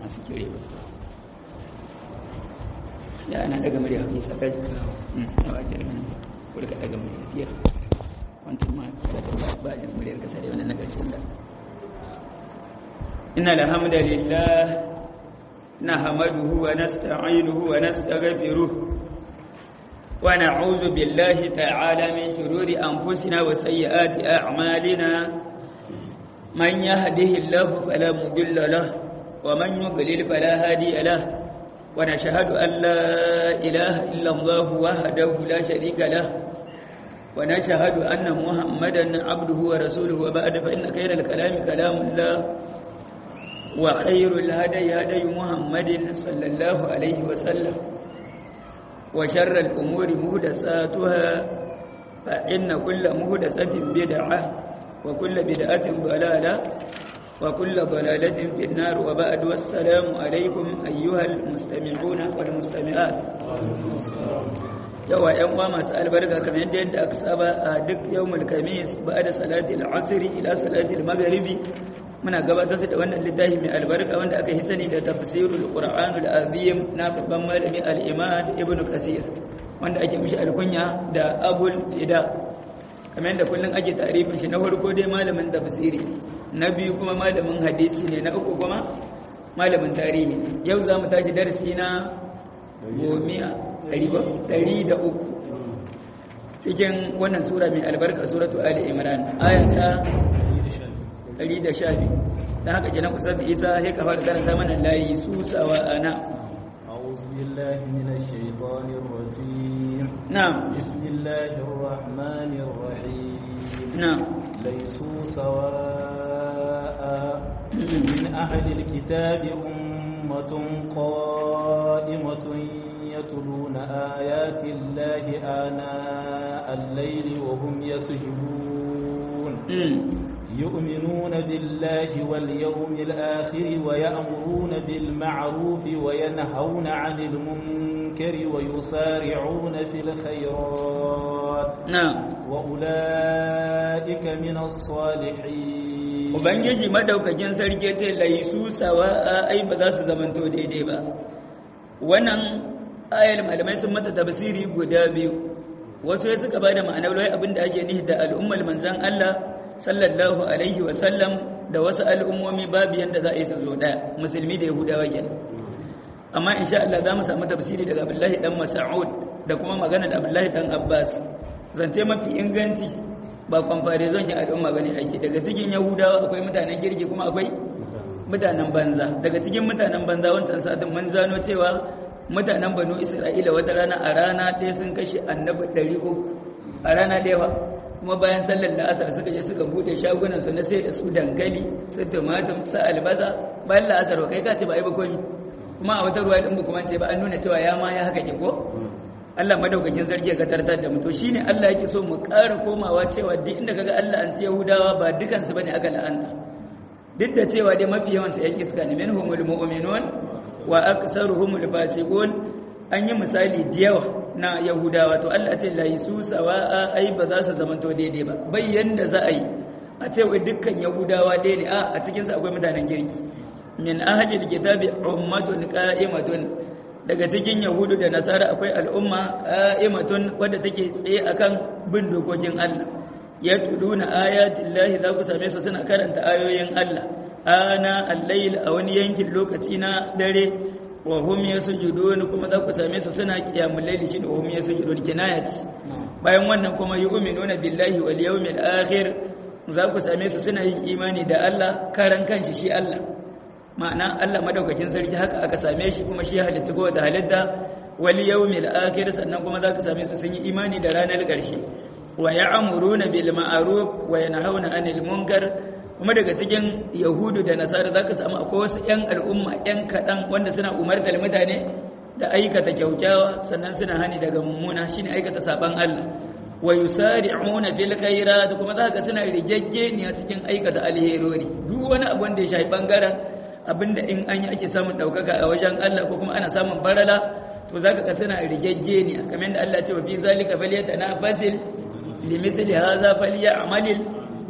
masu kire ba ya ana daga murya hafi sakaji a wajen kurka daga murya fiye wancan ma kada da bajin muryar kasa da wannan na ƙarshen da inna alhamdulillah nahmaduhu wa nasta'inuhu wa nastaghfiruh wa na'udhu billahi ta'ala min shururi anfusina wa sayyiati a'malina man yahdihillahu fala mudilla lahu wa man yudlil fala hadiya lahu ونشهد أن لا إله إلا الله وحده لا شريك له ونشهد أن محمدا عبده ورسوله وبعد فإن خير الكلام كلام الله وخير الهدي هدي محمد صلى الله عليه وسلم وشر الأمور مهدساتها فإن كل مهدسة بدعة وكل بدعة ضلالة وكل ضلالة في النار وبعد والسلام عليكم أيها المستمعون والمستمعات yawa ‘yan uwa masu albarka kamar yadda aka saba a duk yawmul kamis ba da salatul asiri ila salatul magharibi muna gabatar da wannan littafi mai albarka wanda aka yi sani da tafsirul qur'anul azim na babban malami al-imam ibnu kasir wanda ake mishi alkunya da abul fida kamar yadda kullum ake tarifin shi na farko dai malamin tafsiri na biyu kuma malamin hadisi ne na uku kuma malamin tarihi yau za mu tashi darasi na gomiya ɗari da uku cikin wannan sura mai albarka suratu ali imran ayata ɗari da sha biyu don haka kenan kusa da isa sai ka fara karanta mana layi susawa ana أعوذ بالله من الشيطان الرجيم نعم بسم الله الرحمن الرحيم نعم ليسوا سواء من أهل الكتاب أمة قائمة يتلون آيات الله آناء الليل وهم يسجدون يؤمنون بالله واليوم الآخر ويأمرون بالمعروف وينهون عن المنكر ويسارعون في الخيرات نعم وأولئك من الصالحين Ubangiji madaukakin sarki ce laisu sawa'a ai ba za su zamanto daidai ba. Wannan ayar malamai sun mata tafsiri guda biyu. Wasu ya suka bada ma'anar wai abin da ake nihi da al'ummar manzon Allah sallallahu alaihi wa sallam da wasu al'ummomi babu yanda za a yi su zo ɗaya musulmi da yahudawa kenan. Amma insha Allah za mu samu tafsiri daga Abdullahi dan Mas'ud da kuma magana da Abdullahi dan Abbas. Zance mafi inganci ba comparison ya al'umma bane ake daga cikin yahudawa akwai mutanen girki kuma akwai mutanen banza daga cikin mutanen banza wancan satin mun zano cewa mutanen banu isra'ila wata rana a rana ɗaya sun kashe annabi ɗari uku a rana ɗaya ba kuma bayan sallar la'asar suka je suka buɗe shagunan su na sai da su dankali su tumatum su albasa bayan la'asar ba kai ka ce ba ai ba komi kuma a wata ruwa ɗin ba kuma ce ba an nuna cewa ya ma ya haka ke ko Allah madaukakin sarki ga tartar da mu to shine Allah yake so mu ƙara komawa cewa duk inda kaga Allah an ce Yahudawa ba dukan su bane aka la'anta duk da cewa dai mafi yawan su ƴan iska ne minhumul mu'minun wa aktsaruhumul fasiqun an yi misali da yawa na Yahudawa to Allah ce la yisu sawa'a ai ba za su zamanto daidai ba bayyan da za a yi a ce wai dukkan Yahudawa dai ne a a cikin su akwai mutanen girki min ahlil kitabi ummatun qa'imatun daga cikin yahudu da nasara akwai al'umma qa'imatun wadda take tsaye akan bin dokokin Allah ya tuduna ayatin lahi za ku same su suna karanta ayoyin Allah ana al-layl a wani yankin lokaci na dare wa hum yasjudun kuma za ku same su suna qiyamul layli shi da hum yasjudun kinayati bayan wannan kuma yu'minuna billahi wal yawmil akhir za ku same su suna yin imani da Allah karan kanshi shi Allah ma'ana Allah madaukakin sarki haka aka same shi kuma shi halitta ko da halitta wal yawmil akhir sannan kuma zaka same su sun yi imani da ranar ƙarshe wa ya'muruna bil ma'ruf wa yanhauna 'anil munkar kuma daga cikin yahudu da nasara zaka samu akwai wasu yan al'umma yan kadan wanda suna umartar mutane da aikata kyaukyawa sannan suna hani daga mummuna shine aikata saban Allah wa yusari'una bil khairat kuma zaka suna rigaggeniya cikin aikata alherori duk wani abu wanda ya shafi bangaren abinda in an yi ake samun ɗaukaka a wajen Allah ko kuma ana samun barala to za ka suna rigegge ne kamar da Allah ce wa fi zalika falyata na fasil limisli haza falya amalil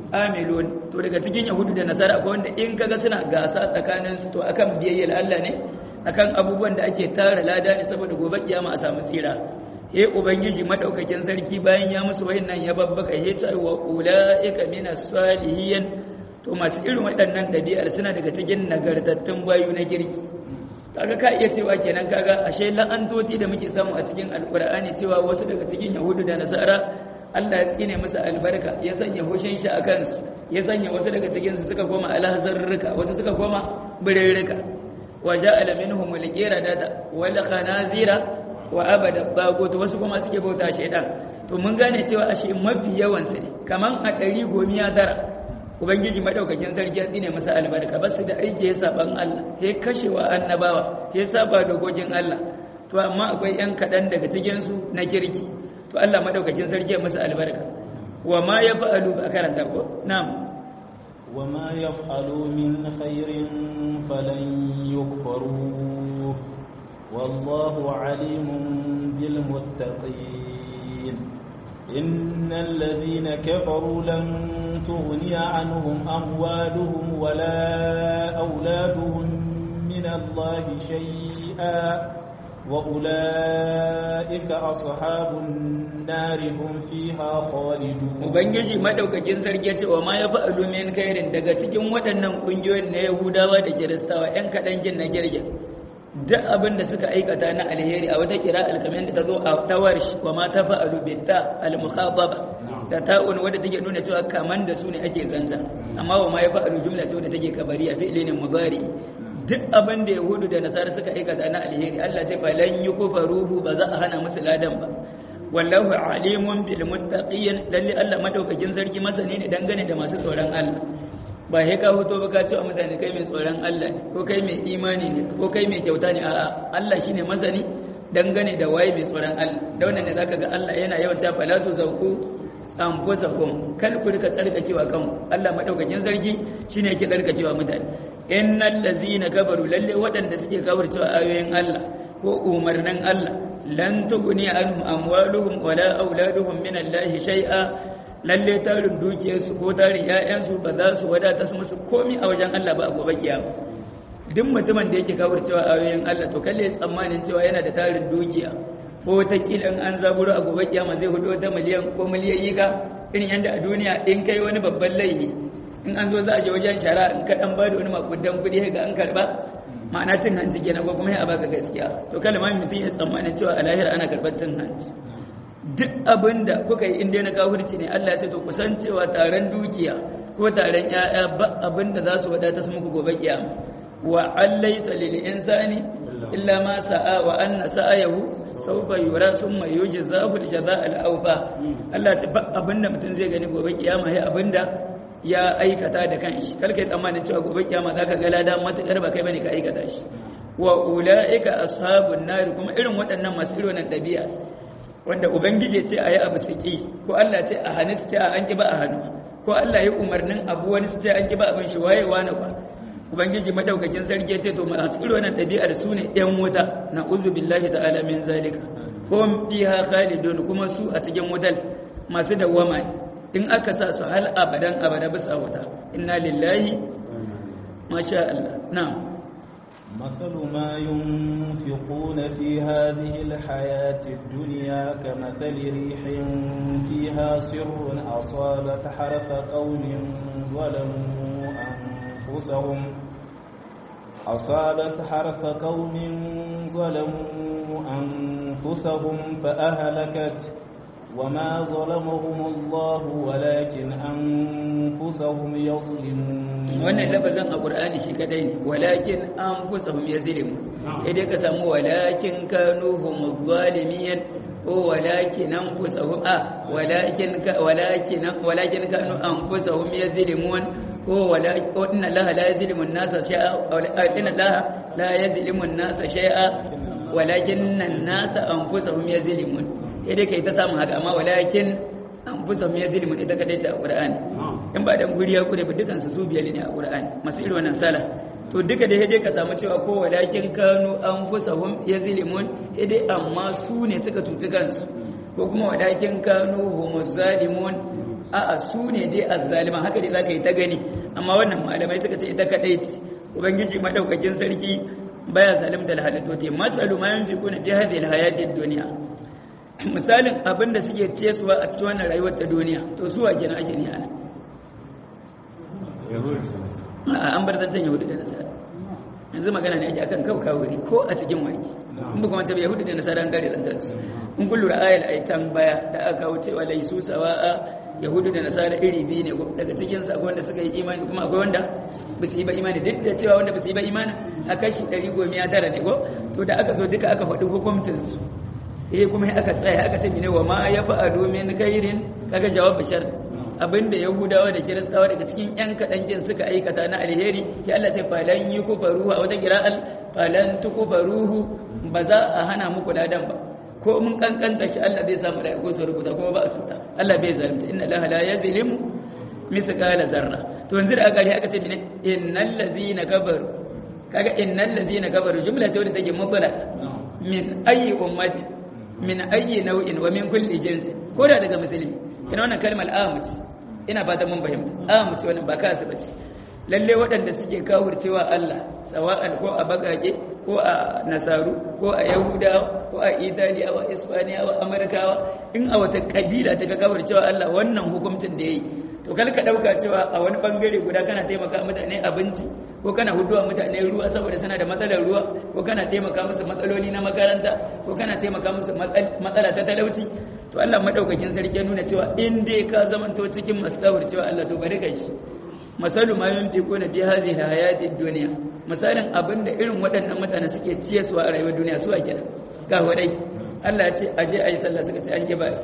amilun to daga cikin yahudu da nasara akwai wanda in kaga suna gasa tsakanin su to akan biyayyar Allah ne akan abubuwan da ake tara lada ne saboda gobe kiyama a samu tsira he ubangiji madaukakin sarki bayan ya musu wayannan ya babbaka he ta wa ulaika minas salihin to masu irin waɗannan ɗabi'ar suna daga cikin nagartattun bayu na kirki kaga ka iya cewa kenan kaga ashe la'antoti da muke samu a cikin alkur'ani cewa wasu daga cikin yahudu da nasara Allah ya tsine musu albarka ya sanya hushin shi a kansu ya sanya wasu daga cikin su suka koma alhazarruka wasu suka koma birrika wa ja'ala minhum al-qiradata wal khanazira wa abada tagut wasu kuma suke bauta shaydan to mun gane cewa ashe mafi yawan su ne kaman a ɗari gomiya tara ubangiji madaukakin sarki ya tsine masa albarka ba su da aiki ya saban Allah ya kashewa annabawa ya saba dokokin Allah to amma akwai yan kaɗan daga cikin su na kirki to Allah madaukakin sarki ya masa albarka wa ma ya fa'alu a karanta ko na'am wa ma yaf'alu min khairin falan yukfaru wallahu alimun bil muttaqin إن الذين كفروا لن تغني عنهم أموالهم ولا أولادهم من الله شيئا وأولئك أصحاب النار هم فيها خالدون Ubangiji madaukakin sarki ce wa ma ya fa'alu min khairin daga cikin waɗannan ƙungiyoyin na Yahudawa da Kiristawa ‘yan kaɗan jin na girgin duk abin da suka aikata na alheri a wata kira alkamin da ta zo a tawar shi wa ma ta fa'alu bitta al-mukhababa da ta'un wadda take nuna cewa kaman da su ne ake zanta amma wa ma ya fa'alu jumla ce wadda take kabari a fi'li ne mudari duk abin da yahudu da nasara suka aikata na alheri Allah ce fa lan yukfaruhu ba za a hana musu ladan ba wallahu alimun bil muttaqin lalle Allah madaukakin sarki masani ne dangane da masu tsoron Allah ba sai ka hoto ba ka ce wa mutane kai mai tsoron Allah ne ko kai mai imani ne ko kai mai kyauta ne a'a Allah shine masani dangane da waye mai tsoron Allah da wannan ne zaka ga Allah yana yawan ta falatu zauku anfusakum kal ku rika tsarkakewa kanku Allah madaukakin sarki shine yake tsarkakewa mutane innal ladzina kafaru lalle waɗanda suke kafircewa ayoyin Allah ko umarnin Allah lan tughni anhum amwaluhum wala auladuhum min Allah shay'a lalle tarin dukiyarsu ko tarin ‘ya'yansu ba za su wadata su musu komi a wajen Allah ba a gobe kiyama duk mutumin da yake kawar cewa ayoyin Allah to kalle tsammanin cewa yana da tarin dukiya ko ta kilan an zaburo a gobe kiyama zai hudu wata miliyan ko miliyayi ka irin yadda a duniya in kai wani babban laifi in an zo za a je wajen shara in ka dan bada wani makudan kuɗi ga an karba ma'ana cin hanci kenan ko kuma ya baka gaskiya to kalma mutum ya tsammanin cewa a lahira ana karɓar cin hanci duk abin da kuka yi inda na kafirci ne Allah ya ce to kusan cewa taron dukiya ko taron ƴaƴa ba abin da za su wadata su muku gobe kiyama wa allaysa lil insani illa ma sa'a wa anna sa'ayahu sawfa yura summa yujzahu al jazaa al awfa Allah ya ce ba abin da mutum zai gani gobe kiyama sai abin da ya aikata da kanshi kar kai tsammanin cewa gobe kiyama zaka ga lada matakar ba kai bane ka aikata shi wa ulaika ashabun nar kuma irin waɗannan masu irin wannan ɗabi'a wanda ubangiji ce a yi abu su ƙi ko Allah ce a hannu su ce an ƙi ba a hannu ko Allah ya umarnin abu wani su ce an ƙi ba abin shi waye wani ba ubangiji madaukakin sarki ce to masu irin wannan ɗabi'ar su ne ɗan wuta na uzu billahi ta'ala min zalika ko fiha khalidun kuma su a cikin wutar masu dawwama ne in aka sa su hal abadan abada bisa wuta inna lillahi masha Allah na'am مثل ما ينفقون في هذه الحياة الدنيا كمثل ريح فيها سر أصابت حرث قوم ظلموا أنفسهم أصابت حرث قوم ظلموا أنفسهم فأهلكت وما ظلمهم الله ولكن أنفسهم يظلمون wannan lafazin a ƙur'ani shi kadai ne walakin an fusa hum yazlimu idan ka samu walakin kanu hum zalimin ko walakin an fusa hum a walakin walakin walakin kanu an fusa hum yazlimun ko walakin inna allaha la yazlimu an-nasa shay'a inna allaha la yazlimu an-nasa shay'a walakin an-nasa anfusahum yazlimun idan kai ta samu haka amma walakin anfusahum yazlimun ita kadai ta Qur'ani in ba dan guri ya kure ba dukan su su biyar ne a Qur'ani masu irin wannan sala to duka da dai ka samu cewa ko walakin kanu anfusahum yazlimun dai amma su ne suka tuci kansu ko kuma walakin kanu humuz zalimun a'a su ne dai azzaliman haka dai zaka yi ta gani amma wannan malamai suka ce ita kadai ce ubangiji madaukakin sarki baya zalimta alhalatoti masalu ma yunfiquna fi hadhihi alhayati ad-dunya misalin abin da suke ciyesuwa a cikin wannan rayuwar ta duniya to su wa kenan ake ni ana an bar zancen yahudu da nasara yanzu magana ne ake akan kawo kawo ko a cikin waki in ba kuma ta yahudu da nasara an kare zancen su in kun lura ayal aitan baya da aka kawo cewa laisu sawa'a yahudu da nasara iri biyu ne daga cikin su akwai wanda suka yi imani kuma akwai wanda ba su yi ba imani duk da cewa wanda ba su yi ba imani a kashi ɗari goma ya tara ne ko to da aka zo duka aka faɗi hukuncin su eh kuma aka tsaya aka ce mene wa ma ya fa'alu min khairin kaga jawab bashar abinda yahudawa da kiristawa daga cikin yan kaɗan kin suka aikata na alheri ya Allah ce falan yi kufaruhu a wata kira'al falan tukufaruhu ba za a hana muku ladan ba ko mun kankanta shi Allah zai samu da ko su rubuta kuma ba a cuta Allah bai zalunta inna Allah la yazlimu misqala zarra to yanzu da aka aka ce mene innal ladzina kafaru kaga innal ladzina kafaru jumla ce wadda take mutala min ayi ummati min ayi nau'in wa min kulli jinsi ko da daga musulmi kina wannan kalmar amuci ina fata mun fahimta amuci wannan ba kasu bace lalle waɗanda suke kawurcewa Allah sawa'an ko a bagage ko a nasaru ko a yahudawa ko a italiyawa ispaniyawa amurkawa in a wata kabila ta ka kawurcewa Allah wannan hukuncin da yayi to kal ka dauka cewa a wani bangare guda kana taimaka mutane abinci ko kana huduwa mutane ruwa saboda suna da matsalar ruwa ko kana taimaka musu matsaloli na makaranta ko kana taimaka musu matsala ta talauci to Allah madaukakin sarki ya nuna cewa in dai ka zamanto cikin masawar cewa Allah to bari ka shi masalu ma yunfiquna fi hadhihi hayati dunya misalin abinda irin waɗannan mutane suke ciyaswa a rayuwar duniya su ake ga wadai Allah ya ce aje ayi sallah suka ce an yi ba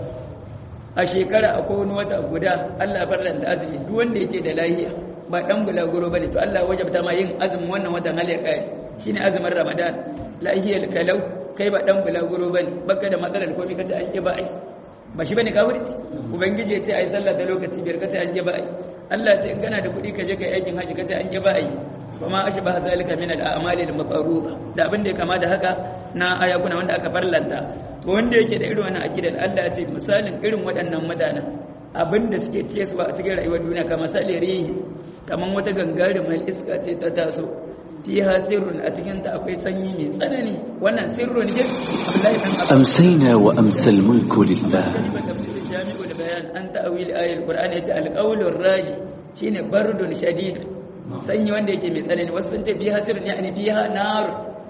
a shekara akwai wani wata guda Allah ya farlanta azumi duk wanda yake da lahiya ba dan bulaguro bane to Allah ya wajabta ma yin azumin wannan watan hal ya kai shine azumin Ramadan lahiyal kalau kai ba dan bulaguro bane baka da matsalar komai kace an yi ba ai ba shi bane kafirci ubangiji ya ce ai sallah da lokaci biyar kace an yi ba ai Allah ce in kana da kuɗi ka je ka aikin haji kace an yi ba ai kuma ashba zalika min al-a'mali al-mafruḍa da abin da ya kama da haka na ayakuna wanda aka farlanta to wanda yake da irin wannan aqidar Allah ya ce misalin irin waɗannan mutanen abin da suke ciye su ba a cikin rayuwar duniya kamar salirihi kamar wata gangarumar iska ce ta taso fiha sirrun a cikin ta akwai sanyi mai tsanani wannan sirrun ne Abdullahi dan أمسينا وأمسى الملك لله jami'ul bayan an ta'awil ayatul qur'an yace alqawlur raji shine bardun shadid sanyi wanda yake mai tsanani wasu sun ce biha sirrun yani biha nar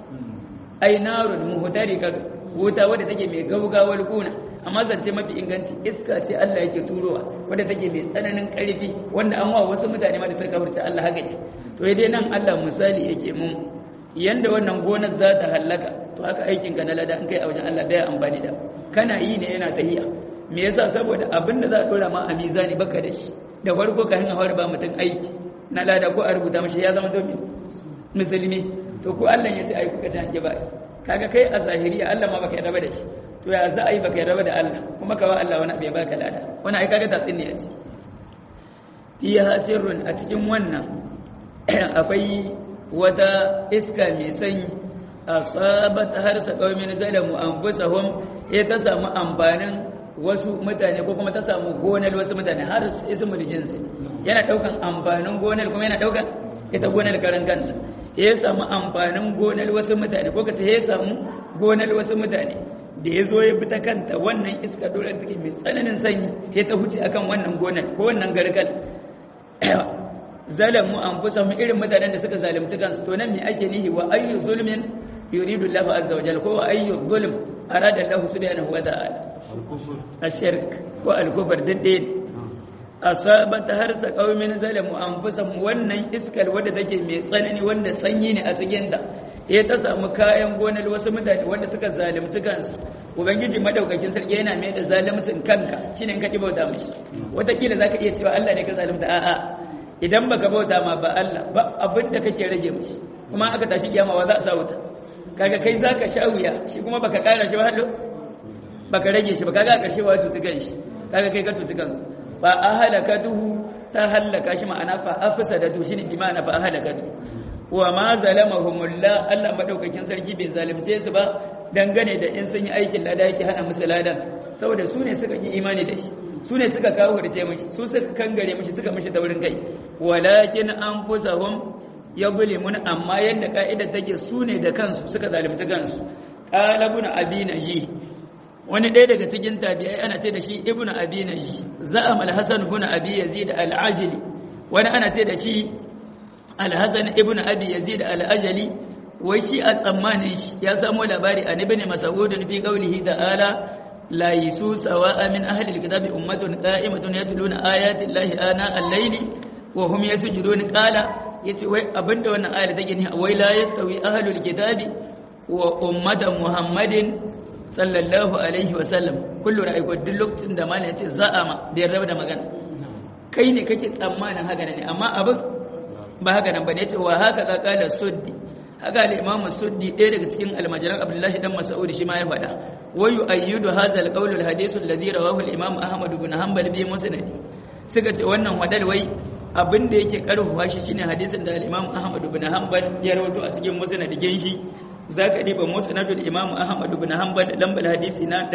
ai narun muhtarika wuta wadda take mai gaugawar kuna amma zance mafi inganci iska ce Allah yake turowa wadda take mai tsananin karfi wanda an wa wasu mutane ma da suka kafirta Allah haka ce to dai nan Allah misali yake mun yanda wannan gonar za ta hallaka to haka aikin ka na lada in kai a wajen Allah bai amfani da kana yi ne yana tahiya me yasa saboda abin da za a dora ma a mizani baka da shi da farko ka hanga fara ba mutum aiki na lada ko a rubuta mashi ya zama domin musulmi to ko Allah ya ce ai kuka ta hange ba kaga kai a zahiriya Allah ma baka yarda da shi to ya za a yi baka yarda da Allah kuma ka ba Allah wani abu ya baka lada wani ai kaga tatsin ne a ci fiha sirrun a cikin wannan akwai wata iska mai sanyi asabat harsa qaumin zalamu anfusahum ya ta samu amfanin wasu mutane ko kuma ta samu gonar wasu mutane har ismul jinsi yana daukan amfanin gonar kuma yana daukan ita gonar karan kanta ya samu amfanin gonar wasu mutane ko kace ya samu gonar wasu mutane da ya zo ya bi ta kanta wannan iska dole take mai tsananin sanyi ya ta huce akan wannan gonar ko wannan gargal zalamu anfusahum irin mutanen da suka zalunci kansu to nan me ake nihi wa ayyu zulmin yuridu Allahu azza wa jalla ko wa ayyu zulm arada Allahu subhanahu wa ta'ala ashirk ko al-kufr dinde asabat harsa qaumin zalamu anfusahum wannan iskar wadda take mai tsanani wanda sanyi ne a cikin ta eh ta samu kayan gonar wasu mutane wanda suka zalunci kansu ubangiji madaukakin sarki yana mai da zalimcin kanka shine in ka ki bauta mishi wataƙila zaka iya cewa Allah ne ka zalunta a'a idan baka bauta ma ba Allah ba abin da kake rage mishi kuma aka tashi kiyama wa za a sa wuta kaga kai zaka sha wuya shi kuma baka kara shi ba hallo baka rage shi ba kaga a ƙarshe wa tutu kan shi kaga kai ka tutu kan fa ahalakatuhu ta halaka shi ma'ana fa afsadatu shine bi ma'ana fa ahalakatu wa ma zalamahumullah Allah madaukakin sarki bai zalunce su ba dangane da in sun yi aikin lada yake hana musu ladan saboda su ne suka yi imani da shi su ne suka kawo hurce mishi su suka kangare mishi suka mishi taurin kai walakin anfusahum yadhlimun amma yanda ka'idar take su ne da kansu suka zalunci kansu qala ibn abi naji wani ɗaya daga cikin tabi'ai ana ce da shi ibn abi naji za'am al-hasan ibn abi yazid al-ajli wani ana ce da shi al-hasan ibn abi yazid al-ajli wai shi a tsammanin shi ya samu labari a ibn mas'ud fi qawlihi ta'ala la yisu sawa'a min ahli al-kitabi ummatun qa'imatun yatluna ayati llahi ana al-layli wa hum yasjudun qala yace wai abinda wannan ayar take ni wai la yastawi ahli al-kitabi wa ummatan muhammadin sallallahu alaihi wa sallam kullu ra'ayku duk lokacin da malai yace za'ama bai rabu da magana kai ne kake tsammanin haka ne amma abin ba haka nan bane yace wa haka ka kala suddi haka al-imam suddi ɗaya daga cikin almajiran abdullahi dan mas'ud shi ma ya faɗa wa yu'ayyidu hadha al-qawl al-hadith alladhi rawahu al-imam ahmad ibn hanbal bi musnad suka ce wannan wadar wai abin da yake karfafa shi shine hadisin da al-imam ahmad ibn hanbal ya rawaito a cikin musnadin shi zaka diba musnadul imam ahmad ibn hanbal lambar hadisi na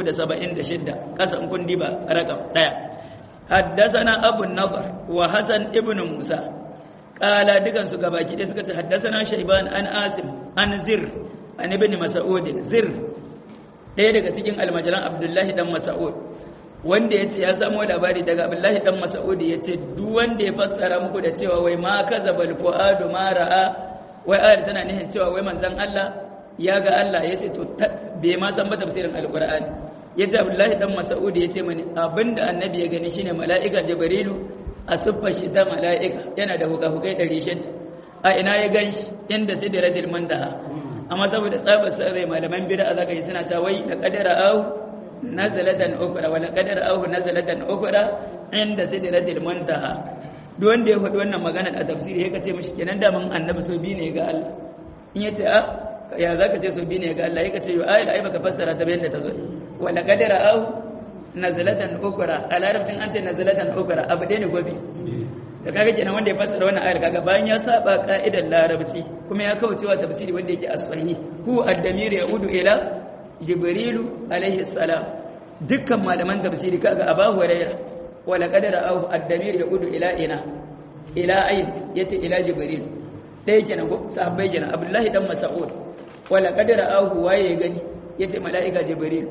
376 kasan kun diba rakam daya حدثنا أبو النضر وحسن ابن موسى قال دكان su gabaki dai suka ce haddathana shayban an asim an zir an ibn mas'ud zir ɗaya daga cikin almajiran abdullahi dan mas'ud wanda yace ya samu labari daga abdullahi dan mas'ud yace duk wanda ya fassara muku da cewa wai ma kazabal fuadu ma ra'a wai ayar tana nihin cewa wai manzon Allah ya ga Allah yace to bai ma san ba tafsirin alqur'ani yace abdullahi dan mas'ud yace mani abinda annabi ya gani shine mala'ika jibrilu a siffar shi ta mala'ika yana da hukahukai ɗari shida a ina ya gan shi inda sai da radil mantaha amma saboda tsabar sarrai malaman bida a zaka yi suna ta wai da kadara ahu nazalatan ukura wala kadara ahu nazalatan ukura inda sai da radil mantaha duk wanda ya faɗi wannan magana a tafsiri ya kace mishi kenan da mun annabi so bi ne ga Allah in yace a ya zaka ce so bi ne ga Allah ya kace yo ayat ai baka fassara ta bayan da ta zo wala kadara ahu nazalatan ukura a larabcin an ce nazalatan ukura abu ɗaya ne gobe da kaga kenan wanda ya fassara wannan ayar kaga bayan ya saba ka'idar larabci kuma ya kawo cewa tafsiri wanda yake as-sahih hu ad-damir yaudu ila jibrilu alaihi salam dukkan malaman tafsiri kaga abahu hurairah wala qadara au ad-damir yaudu ila ina ila ayn yace ila jibril dai kenan ko sahabbai kenan abdullahi dan mas'ud wala qadara au waye gani yace mala'ika jibril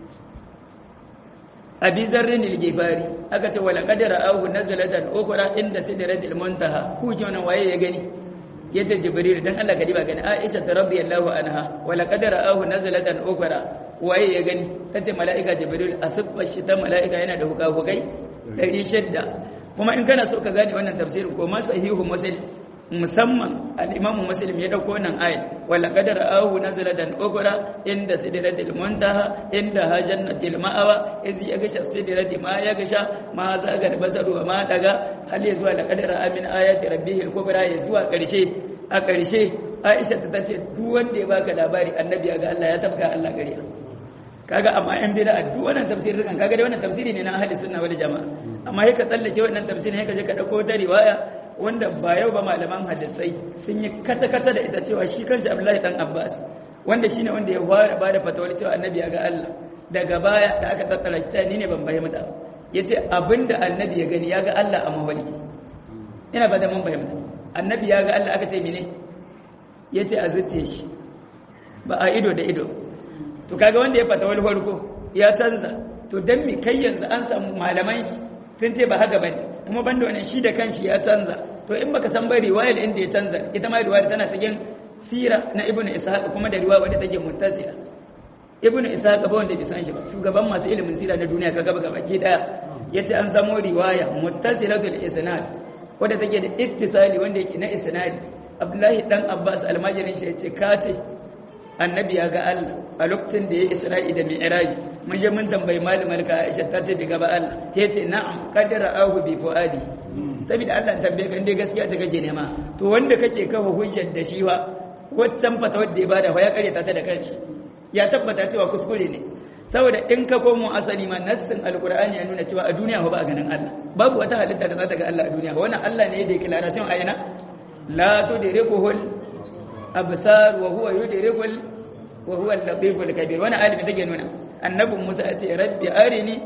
abi zarrin al-gifari aka ce wala qadara ahu nazalatan ukra inda sidratil muntaha ku ji wannan waye ya gani yace jibril dan Allah ka diba gani aisha radhiyallahu anha wala qadara ahu nazalatan ukra waye ya gani tace malaika jibril asiffa shi ta malaika yana da hukahukai 600 kuma in kana so ka gane wannan tafsirin ko ma sahihu muslim musamman al-imam muslim ya dauko wannan ayat wala qadara ahu nazalatan ukra inda sidratil muntaha inda jannatil ma'awa iz yagsha sidrati ma yagsha ma zaga basaru ma daga hal ya zuwa la qadara amin ayati rabbihil kubra ya zuwa karshe a karshe Aisha ta tace duk wanda ya baka labari annabi ya ga Allah ya tabka Allah kariya kaga amma yan bid'a duk wannan tafsirin kan kaga dai wannan tafsiri ne na ahli sunna wal jamaa amma sai ka tsallake wannan tafsirin sai ka je ka dauko ta riwaya wanda ba yau ba malaman hadisai sun yi kata-kata da ita cewa shi kanshi abdullahi dan abbas wanda shi ne wanda ya fara ba da fatawar cewa annabi ya ga allah daga baya da aka tattara shi ta ni ne ban fahimta ya ce abinda annabi ya gani ya ga allah a mawalki ina ba da mun fahimta annabi ya ga allah aka ce mene ya ce a zuciya shi ba a ido da ido to kaga wanda ya fatawar farko ya canza to dan mi kai yanzu an samu malaman shi sun ce ba haka bane kuma banda wannan shi da kanshi ya canza to in baka san ba riwayar inda ya canza ita ma riwayar tana cikin sira na ibnu ishaq kuma da riwaya wadda take muttasila ibnu ishaq ba wanda bai san shi ba shugaban masu ilimin sira na duniya kaga ba gabaki daya yace an samo riwaya muttasilatul isnad wadda take da ittisali wanda yake na isnadi abdullahi dan abbas almajirin shi yace ka ce annabi ya ga Allah a lokacin da ya isra'i da mi'raji mun je mun tambayi malamar ka Aisha ta ce bai ga ba Allah yace na'am qadara ahu bi fuadi saboda Allah tambaye ka inda gaskiya ta kake nema to wanda kake kafa hujjar da shi wa waccan fata wadda ya bada ya karyata ta da kanshi ya tabbata cewa kuskure ne saboda in ka komo asali ma nassin alqur'ani ya nuna cewa a duniya ba a ganin Allah babu wata halitta da za ta ga Allah a duniya wannan Allah ne ya declaration a yana la tudrikuhul absar wa huwa yudrikul wa huwa al-latiful kabir wannan alimi take nuna annabin Musa ya ce rabbi arini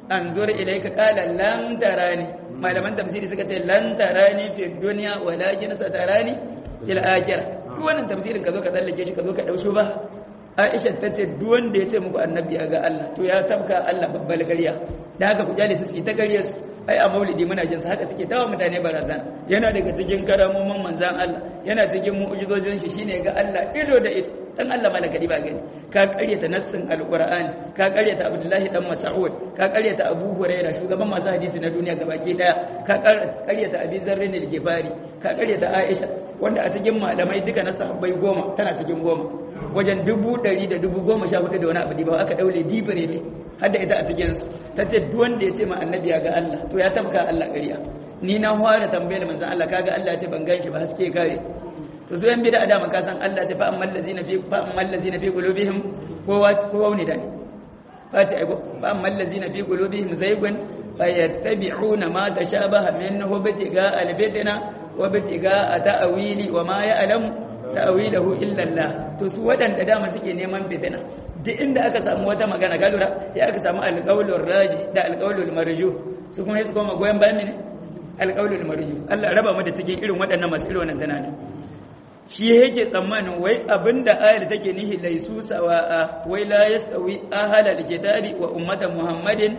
anzur ilayka qala lan tarani malaman tafsiri suka ce lan tarani fi dunya walakin satarani fil akhirah duk wannan tafsirin ka zo ka tsallake shi ka zo ka dausho ba Aisha ta ce duk wanda ya ce muku annabi ya ga Allah to ya tabka Allah babbal ƙarya da haka ku jale su su ta ƙarya su ai a maulidi muna jin su haka suke tawa mutane barazan yana daga cikin karamomin manzan Allah yana cikin mu'jizojin shi shine ga Allah ido da ido dan Allah malaka ba gani ka ƙaryata nassin alqur'ani ka ƙaryata Abdullahi dan Mas'ud ka ƙaryata Abu Hurairah shugaban masu hadisi na duniya gabaki daya ka ƙaryata Abi Zarr al-Ghifari ka ƙaryata Aisha wanda a cikin malamai duka na sahabbai goma tana cikin goma wajen dubu ɗari da dubu goma sha hudu da wani abu ba aka daule dibire ne har da ita a cikinsu ta ce duk wanda ya ce ma annabi ya ga Allah to ya tabka Allah ƙarya ni na fara tambayar manzon Allah kaga Allah ya ce ban gan shi ba haske kare to su yan bid'a da man ka san Allah ya ce fa ammal ladzina fi fa ammal ladzina fi qulubihim kowa kowa ne da ni fati ai fa ammal ladzina fi qulubihim zaygun fayattabi'una ma tashabaha minhu bitiga albitina wa bitiga ta'wili wa ma ya'lamu ta'wilahu illa Allah to su wadanda dama suke neman fitina duk inda aka samu wata magana ga lura sai aka samu alqaulur raji da alqaulul marju su kuma su koma goyen bayan ne alqaulul marju Allah raba mu da cikin irin waɗannan masu irin wannan tunani shi yake tsammanin wai abinda ayar take nihi laisu sawa'a wai la yastawi ahlal kitabi wa ummata muhammadin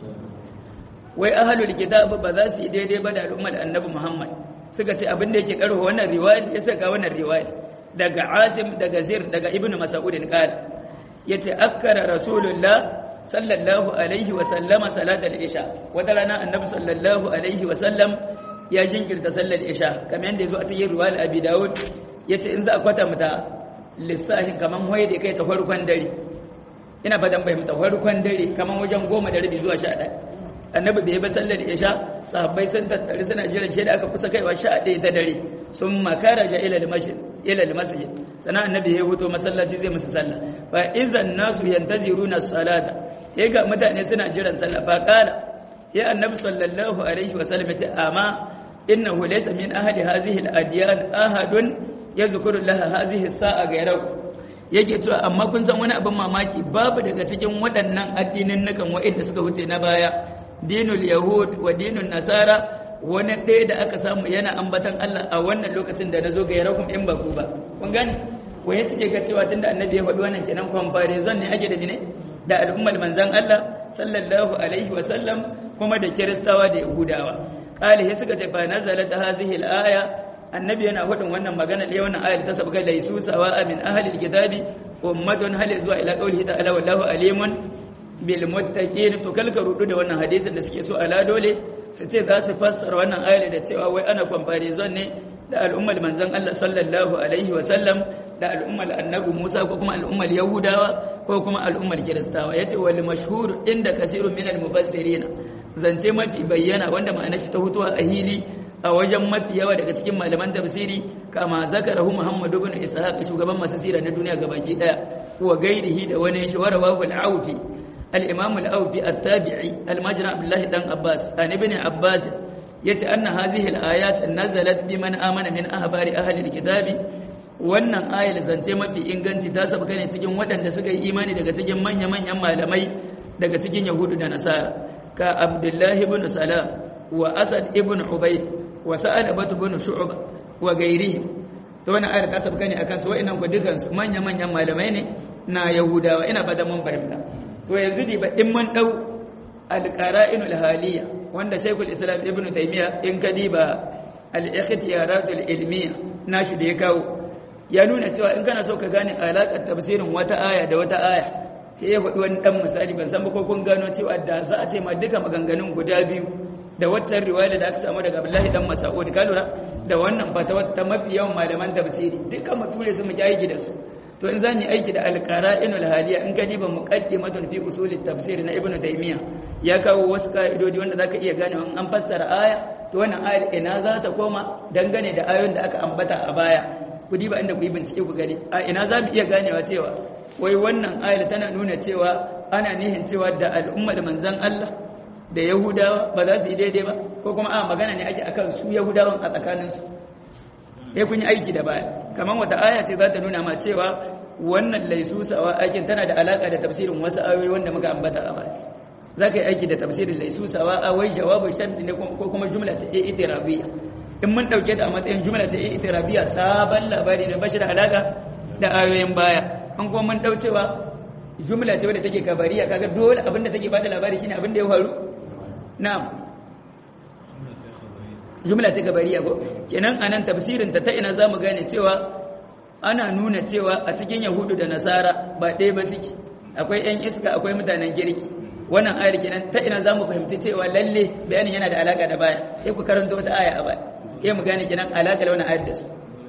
wai ahlul kitab ba za su yi daidai ba da al'ummar annabi muhammad suka ce abinda yake karho wannan riwaya ya saka wannan riwaya daga asim daga zir daga ibnu mas'udin qala yace akkara rasulullah sallallahu alaihi wa sallama salatal isha wata rana annabi sallallahu alaihi wa sallam ya jinkirta sallar isha kamar yadda yazo a cikin riwayar abi daud yace in za a kwata mata lissahin kaman hoye da kai ta farkon dare ina fadan bai mata farkon dare kaman wajen goma da rabi zuwa sha ɗaya annabi bai ba sallar isha sahabbai sun tattare suna jiran shi da aka kusa kaiwa sha ɗaya ta dare sun makaraja ila al-masjid ila al-masjid sana annabi ya huto masallaci zai musu sallah fa idan nasu yantaziruna salata ya ga mutane suna jiran sallah fa qala ya annabi sallallahu alaihi wa sallam ta amma innahu laysa min ahli hadhihi al-adyan ahadun yadhkuru laha hadhihi as-sa'a ghayrahu yake cewa amma kun san wani abin mamaki babu daga cikin waɗannan addinin nukan wa'inda suka wuce na baya dinul yahud wa dinul nasara wani ɗaya da aka samu yana ambatan Allah a wannan lokacin da na zo ga yarakum in ba ku ba kun gane waye suke ga cewa tunda annabi ya faɗi wannan kenan comparison ne ake da ne da al'ummar manzon Allah sallallahu alaihi wa sallam kuma da kiristawa da yahudawa qala he suka ce fa nazalat hadhihi al-aya annabi yana faɗin wannan magana da wannan ayar ta sabga laisu sawa'a min ahli al-kitabi ummatun hal zuwa ila qawlihi ta'ala wallahu alimun bil muttaqin to kalka rudu da wannan hadisin da suke so ala dole su ce za su fassara wannan ayar da cewa wai ana comparison ne da al'ummar manzon Allah sallallahu alaihi wa sallam da al'ummar annabi Musa ko kuma al'ummar Yahudawa ko kuma al'ummar Kiristawa yace wal mashhur inda kasirun min al mufassirin zance mafi bayyana wanda ma'anar shi ta hutuwa a hili a wajen mafi yawa daga cikin malaman tafsiri kama zakarahu Muhammad ibn Ishaq shugaban masu sira na duniya gabaki daya wa gairihi da wani shi warawahu al-Awfi al-Imam al-Awfi at-Tabi'i al-Majra Abdullah dan Abbas an ibn Abbas yace anna hadhihi al-ayat nazalat biman amana min ahbari ahli al-kitabi wannan ayar zance mafi inganci ta sabka ne cikin waɗanda suka yi imani daga cikin manya-manyan malamai daga cikin Yahudu da Nasara ka Abdullah ibn Salam wa Asad ibn Ubayd wa Sa'ad ibn Shu'ba wa gairihim to wannan ayar ta sabka ne akan su wa'annan ku dukan su manya-manyan malamai ne na Yahudawa ina ba da mun fahimta to yanzu di ba in mun dau al-qara'inul haliyya wanda Sheikhul Islam Ibn Taymiyyah in kadiba al-ikhtiyaratul ilmiyya nashi da ya kawo ya nuna cewa in kana so ka gane alaƙar tafsirin wata aya da wata aya sai ya faɗi wani ɗan misali ban san ba ko kun gano cewa da za a ce ma duka maganganun guda biyu da waccan riwaya da aka samu daga Abdullahi dan Mas'ud ka lura da wannan fatawa ta mafi yawan malaman tafsiri duka mu ture su mu ji aiki da su to in zamu yi aiki da al-qara'inul haliya in ka diba muqaddimatun fi usulit tafsir na Ibn Taymiyyah ya kawo wasu ka'idodi wanda zaka iya gane in an fassara aya to wannan ayar ina za ta koma dangane da ayoyin da aka ambata a baya ku diba inda ku yi bincike ku gani a ina za mu iya ganewa cewa wai wannan ayar tana nuna cewa ana nihin cewa da al'umma da manzan Allah da Yahudawa ba za su yi daidai ba ko kuma a magana ne ake akan su Yahudawan a tsakaninsu ya kun yi aiki da baya kamar wata aya ce za ta nuna ma cewa wannan laisu sawa aikin tana da alaka da tafsirin wasu ayoyi wanda muka ambata a baya za ka yi aiki da tafsirin laisu sawa a wai jawabin sharɗi ne ko kuma jumla ta e itirabiya in mun ɗauke ta a matsayin jumla ta e itirabiya sabon labari ne bashi da alaƙa da ayoyin baya an kuma mun ɗaucewa jumla ce wadda take kabariya kaga dole abin da take bada labari shine abin da ya faru na'am jumla ce kabariya ko kenan anan tafsirin ta ta ina zamu gane cewa ana nuna cewa a cikin yahudu da nasara ba ɗaya ba suke akwai 'yan iska akwai mutanen girki wannan ayar kenan ta ina zamu fahimci cewa lalle bayanin yana da alaka da baya sai ku karanta wata aya a baya sai mu gane kenan alaka da wannan ayar da su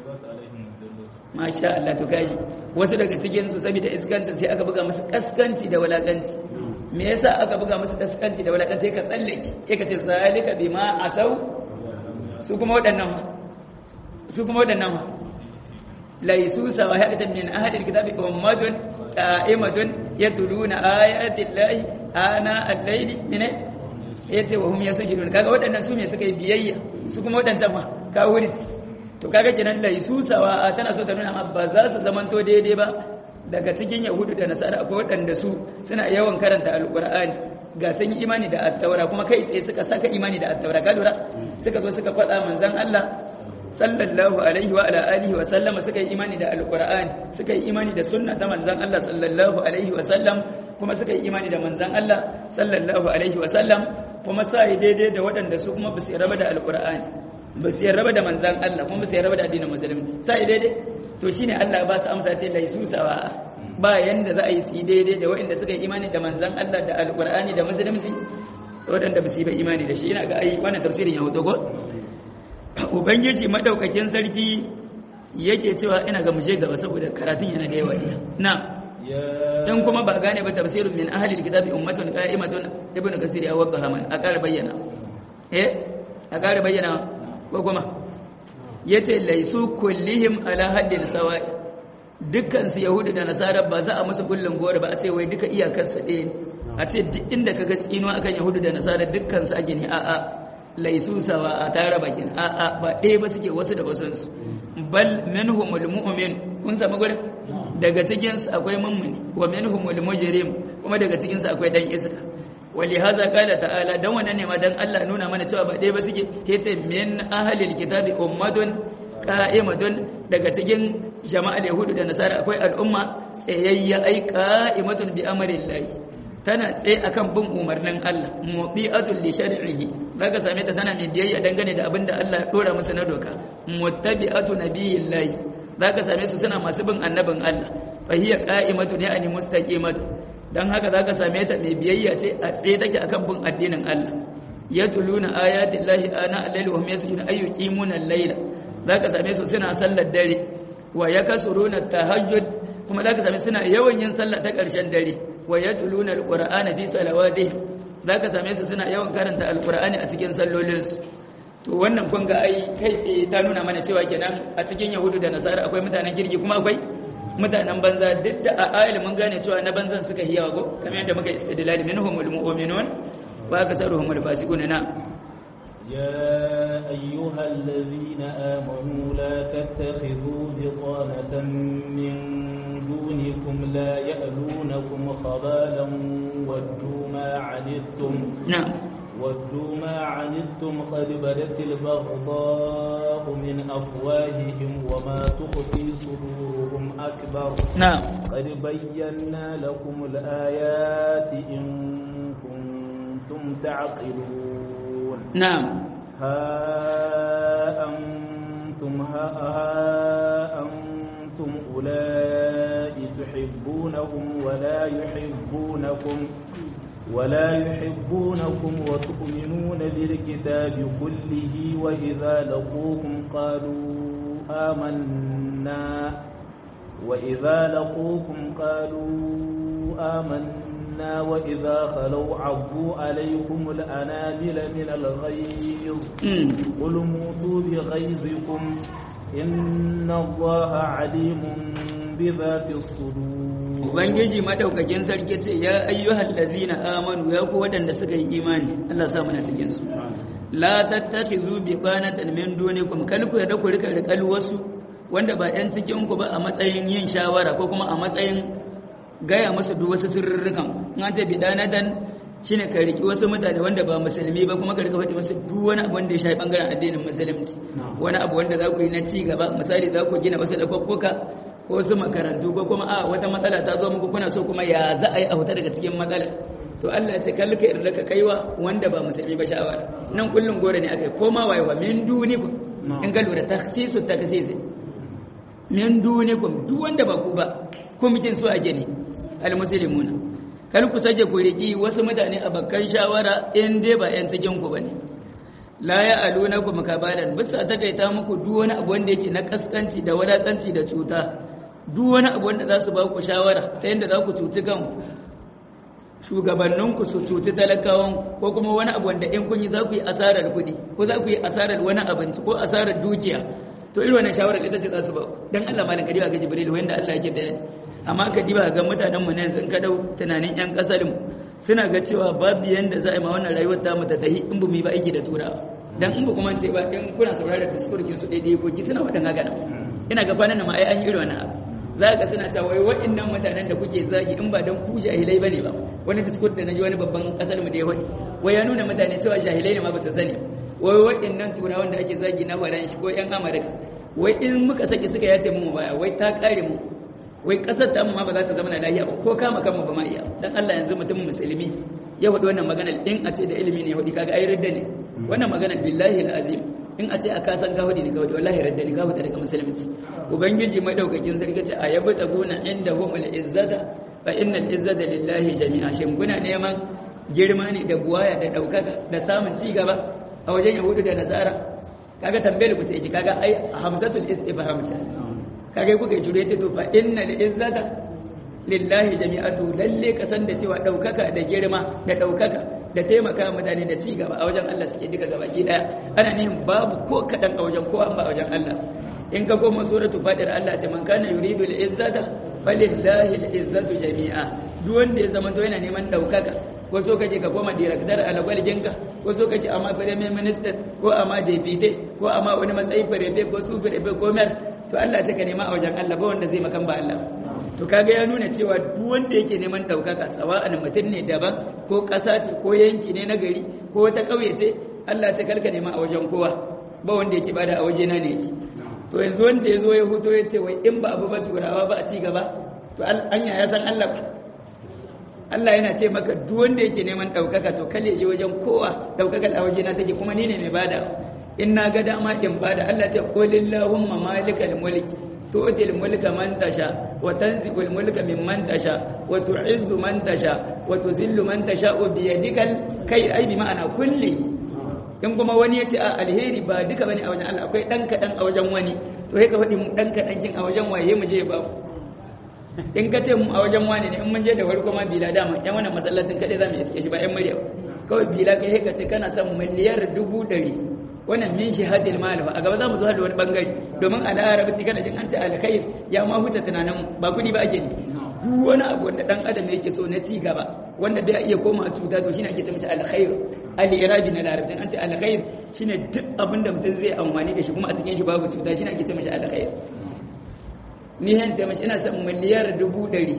masha Allah to kaji wasu daga cikin su saboda iskanci sai aka buga musu kaskanci da walakanci me yasa aka buga musu kaskanci da walakanci sai ka tsallake sai ka ce zalika bima asau su kuma waɗannan ma su kuma waɗannan ma laisu sawahatan min ahli alkitabi ummatun qa'imatun yatluna ayati llahi ana al-layli min yace wa hum yasjudun kaga waɗannan su me suka yi biyayya su kuma waɗancan ma kawuriti to kaga kenan laisu sawa tana so ta nuna amma ba za su zamanto daidai ba daga cikin yahudu da nasara akwai waɗanda su suna yawan karanta alqur'ani ga sun yi imani da attaura kuma kai tsaye suka saka imani da attaura ka lura suka zo suka faɗa manzon Allah sallallahu alaihi wa ala alihi wa sallama suka yi imani da alqur'ani suka yi imani da sunna ta manzon Allah sallallahu alaihi wa sallam kuma suka yi imani da manzon Allah sallallahu alaihi wa sallam kuma sai daidai da waɗanda su kuma basu raba da alqur'ani basu raba da manzon Allah kuma basu raba da addinin musulunci sai daidai to shine Allah ba su amsa ce laisu sawa ba yanda za a yi su daidai da waɗanda suka yi imani da manzon Allah da alqur'ani da musulunci waɗanda basu yi ba imani da shi ina ga ai wannan tafsirin ya hoto ko ubangiji madaukakin sarki yake cewa ina ga muje gaba saboda karatun yana da yawa ne na in kuma ba gane ba tafsirun min ahli alkitabi ummatun qa'imatun ibn kasir ya wadda haman a ƙara bayyana eh a ƙara bayyana ko kuma yace laisu kullihim ala haddin sawa'i dukkan su yahudu da nasara ba za a musu kullun gore ba a ce wai duka iyakar sa ɗaya a ce duk inda kaga tsinuwa akan yahudu da nasara dukkan su ake ne a'a laisu sawa a tare bakin a'a ba ɗaya ba suke wasu da wasansu bal minhumul mu'min kun samu gurin daga cikin su akwai mummuni wa minhumul mujrim kuma daga cikin su akwai dan iska wali hadha qala ta'ala dan wannan ne ma dan Allah nuna mana cewa ba ɗaya ba suke yace min ahlil kitabi ummatun qa'imatun daga cikin jama'al yahudu da nasara akwai al'umma tsayayya ai qa'imatun bi amrillahi tana tsaye akan bin umarnin Allah mubi'atul li shar'ihi zaka same ta tana mai biyayya dangane da abinda Allah ya dora masa na doka muttabi'atu nabiyillahi zaka same su suna masu bin annabin Allah fa hiya qa'imatu ya'ni mustaqimatu dan haka zaka same ta mai biyayya ce a tsaye take akan bin addinin Allah yatuluna ayati llahi ana al-layli wa hum yasjuduna ayyuqimuna al-layla zaka same su suna sallar dare wa yakasuruna tahajjud kuma zaka same suna yawan yin sallah ta ƙarshen dare wa yatluna alqur'ana fi salawatihim zaka same su suna yawan karanta alqur'ani a cikin sallolinsu to wannan kun ga ai kai tsaye ta nuna mana cewa kenan a cikin yahudu da nasara akwai mutanen kirki kuma akwai mutanen banza duk da a ayil mun gane cewa na banzan suka yi yawa ko kamar yadda muka istidlal minhumul mu'minun wa kasaruhumul fasiqun na يا أيها الذين آمنوا لا تتخذوا بطانة من دونكم لا يألونكم خبالا ودوا ما عنتم نعم ودوا ما عنتم قد بدت البغضاء من أفواههم وما تخفي صدورهم أكبر نعم قد بينا لكم الآيات إن كنتم تعقلون نعم ها أنتم ها, ها أنتم أولئك تحبونهم ولا يحبونكم ولا يحبونكم وتؤمنون بالكتاب كله وإذا لقوكم قالوا آمنا وإذا لقوكم قالوا آمنا وإذا خلوا عضوا عليكم الأنامل من الغيظ قل موتوا بغيظكم إن الله عليم بذات الصدور ubangiji madaukakin sarki ce ya ayyuhal ladzina amanu ya ku wadanda suka yi imani Allah sa mana cikin su la tattakhizu bi qanatan min dunikum kal ku da ku rika rikal wasu wanda ba yan cikin ku ba a matsayin yin shawara ko kuma a matsayin gaya musu duk wasu sirrukan in an ce bidanatan shine ka riki wasu mutane wanda ba musulmi ba kuma ka rika faɗi musu duk wani abu wanda ya shafi bangaren addinin musulunci wani abu wanda za ku yi na ci gaba misali za ku gina wasu lafaffuka ko wasu makarantu ko kuma a wata matsala ta zo muku kuna so kuma ya za a yi a fita daga cikin matsalar to Allah ya ce kalli ka irda ka kaiwa wanda ba musulmi ba shawara nan kullum gore ne akai koma wayewa min dunikum in ga lura takhsisu takhsisi min dunikum duk wanda ba ku ba ko mukin so a gani almuslimuna kal ku sake ku riki wasu mutane a bakkan shawara in dai ba yan cikin ku bane la ya aluna ku makabalan bisa takaita muku duk wani abu wanda yake na kaskanci da wadatanci da cuta duk wani abu wanda za su ba ku shawara ta yadda za ku cuci kanku shugabanninku su cuci talakawan ko kuma wani abu wanda in kun yi za ku yi asarar kuɗi ko za ku yi asarar wani abinci ko asarar dukiya to irin wannan shawarar ita ce za su ba dan Allah malam ka diba ga Jibril wanda Allah yake bayani amma ka diba ga mutanen mu ne sun ka dau tunanin yan kasar mu suna ga cewa babu yanda za a yi ma wannan rayuwar ta mu ta tahi in bu mu yi ba aiki da turawa dan in ba kuma ce ba in kuna sauraron diskurkin su daidai ko ki suna wadan haka nan ina ga kwanan ma ai an yi irin wannan abu za ka suna ta wai waɗannan mutanen da kuke zagi in ba don ku jahilai bane ba wani diskur da naji wani babban kasar mu da ya wani wai ya nuna mutane cewa jahilai ne ma ba su sani wai waɗannan turawan da ake zagi na faran shi ko yan amurka wai in muka saki suka yace mu baya wai ta kare mu wai kasar ta mu ma ba za ta zama na lafiya ba ko kama kanmu ba ma iya dan Allah yanzu mutum musulmi ya faɗi wannan magana in a ce da ilimi ne ya faɗi kaga ai ridda ne wannan magana billahi alazim in a ce a kasan gawadi ne kawai wallahi radda ne kawai daga musulunci ubangiji madaukakin sarki ce a yabi tabuna inda humul izzata fa innal izzata lillahi jami'a shin kuna neman girma ne da buwaya da daukaka da samun ci gaba a wajen yahudu da nasara kaga tambayar ku ce kaga ai hamzatul istifham ta kaga kuka yi shure ce to fa innal izzata lillahi jami'atu lalle kasan da cewa daukaka da girma da daukaka da taimaka mutane da ci gaba a wajen Allah suke duka gabaki daya ana nihin babu ko kadan a wajen ko an ba a wajen Allah in ka koma suratu fadir Allah ce man kana yuridu al-izzata falillahi al-izzatu jami'a duk wanda ya zama to yana neman daukaka ko so kaje ka koma director a lagwalginka ko so kaje amma premier minister ko amma deputy ko amma wani matsayi farebe ko su farebe ko mer to Allah ce ka nema a wajen Allah ba wanda zai makan ba Allah to kaga ya nuna cewa duk wanda yake neman daukaka sawa'an mutum ne daban ko ƙasa ce ko yanki ne na gari ko wata ƙauye ce Allah ce karka nema a wajen kowa ba wanda yake bada a waje na ne yake to yanzu wanda ya zo ya huto ya ce wai in ba abu ba turawa ba a ci gaba to anya ya san Allah ba Allah yana ce maka duk wanda yake neman daukaka to kalle je wajen kowa daukakar a waje na take kuma ni ne mai bada in na ga dama in bada Allah ce qulillahumma malikal mulki تؤتي الملك من تشاء وتنزع الملك ممن تشاء وتعز من تشاء وتذل من تشاء بيدك الخير أي بمعنى كله in kuma wani ya ce a alheri ba duka bane a wajen Allah akwai dan kadan a wajen wani to sai ka faɗi mu dan kadan kin a wajen waye mu je ba in ka ce mu a wajen wani ne in mun je da farko ma bila dama yan wannan masallacin kadai zamu iske shi ba yan murya kawai bila kai ka ce kana son miliyar dubu ɗari wannan min shihadil mal a gaba zamu zo da wani bangare domin a larabci kana jin an ce alkhair ya ma huta tunanin ba kudi ba ake ne duk wani abu wanda dan adam yake so na ci gaba wanda bai iya koma cuta to shine ake ce mishi alkhair al-irabi na larabci an ce alkhair shine duk abin da mutum zai amfani da shi kuma a cikin shi babu cuta shine ake ce mishi alkhair ni han ce mishi ina son miliyar dubu ɗari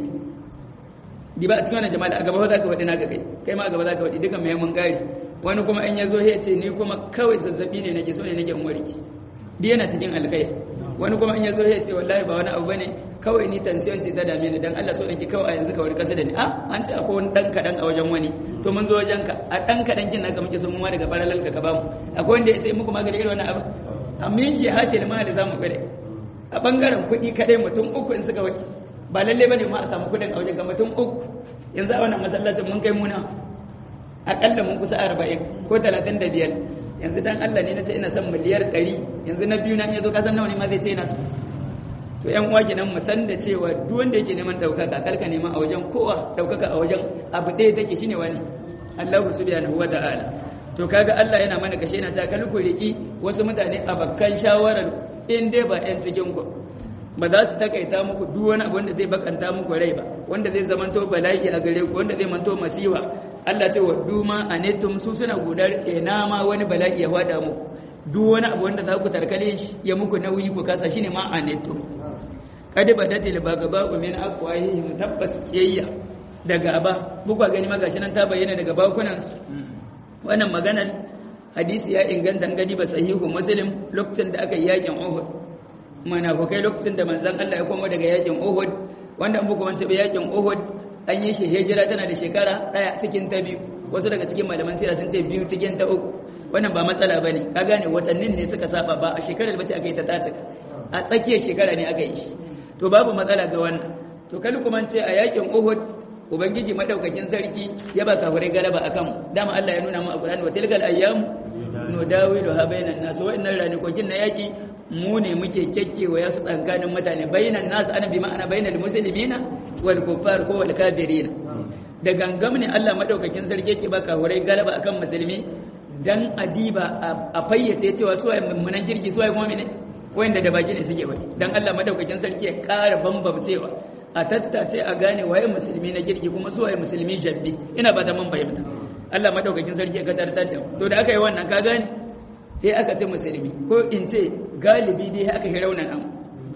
di ba a cikin wannan jama'a a gaba za ka faɗi na ga kai kai ma a gaba za ka faɗi dukan mai mun gari wani kuma in ya zo ya ce ni kuma kawai zazzabi ne nake so ne nake warki di yana cikin alkai wani kuma in ya zo ya ce wallahi ba wani abu bane kawai ni tension ce ta dame ni dan Allah so nake kawai a yanzu kawai kasa da ni a an ce akwai wani dan kadan a wajen wani to mun zo wajen ka a dan kadan kin naka muke so mu ma daga parallel ka ba mu akwai wanda ya sai muku magana irin wannan abu amma yin jihadil ma da zamu gare a bangaren kuɗi kadai mutum uku in suka waki ba lalle bane ma a samu kuɗin a wajen ka mutum uku yanzu a wannan masallacin mun kai muna akalla mun kusa arba'in ko talatin da biyar yanzu dan Allah ne na ce ina son miliyar ɗari yanzu na biyu na ya zo kasan nawa ne ma zai ce ina so to yan uwa kenan mu san da cewa duk wanda yake neman ɗaukaka karka neman a wajen kowa ɗaukaka a wajen abu ɗaya take shine wani Allah subhanahu wa ta'ala to kaga Allah yana mana kashe na ta kalku riki wasu mutane a bakkan shawarar in dai ba yan cikin ku ba za su takaita muku duk wani abu wanda zai bakanta muku rai ba wanda zai zamanto bala'i a gare ku wanda zai manto masiwa Allah ce wa duma anetum su suna gudar ina ma wani bala'i ya fada muku duk wani abu wanda za ku tarkale shi ya muku nauyi ku kasa shine ma anetum kad badatil bagaba min aqwahihim tabbas kiyayya da gaba bukwa gani magashi nan ta bayyana daga bakunansu wannan maganar hadisi ya inganta gani ba sahihu muslim lokacin da aka yi yakin uhud munafukai lokacin da manzon Allah ya koma daga yakin uhud wanda muku wance ba yakin uhud an yi shi hijira tana da shekara daya cikin ta biyu wasu daga cikin malaman sira sun ce biyu cikin ta uku wannan ba matsala bane ka gane watannin ne suka saba ba a shekarar bace aka yi ta tsaka a tsakiyar shekara ne aka yi shi to babu matsala ga wannan to kalli kuma ce a yakin uhud ubangiji madaukakin sarki ya ba kafirai galaba akan dama Allah ya nuna mu a Qur'ani wa tilkal ayyam nudawilu ha bainan nas wa innal ranikokin na yaki mu ne muke kekkewa ya su tsankanin mutane bainan nas ana bi ma'ana bainal muslimina wal kuffar ko wal kafirin da gangam ne Allah madaukakin sarki yake ba kafirai galaba akan musulmi dan adiba a fayyace cewa su waye mummunan kirki su waye mu'mini wanda da baki ne suke bai dan Allah madaukakin sarki ya ƙara bambamcewa a tattace a gane waye musulmi na kirki kuma su waye musulmi jabbi ina ba ta mun fahimta Allah madaukakin sarki ya katartar da to da aka yi wannan ka gane sai aka ce musulmi ko in ce galibi dai aka yi raunan an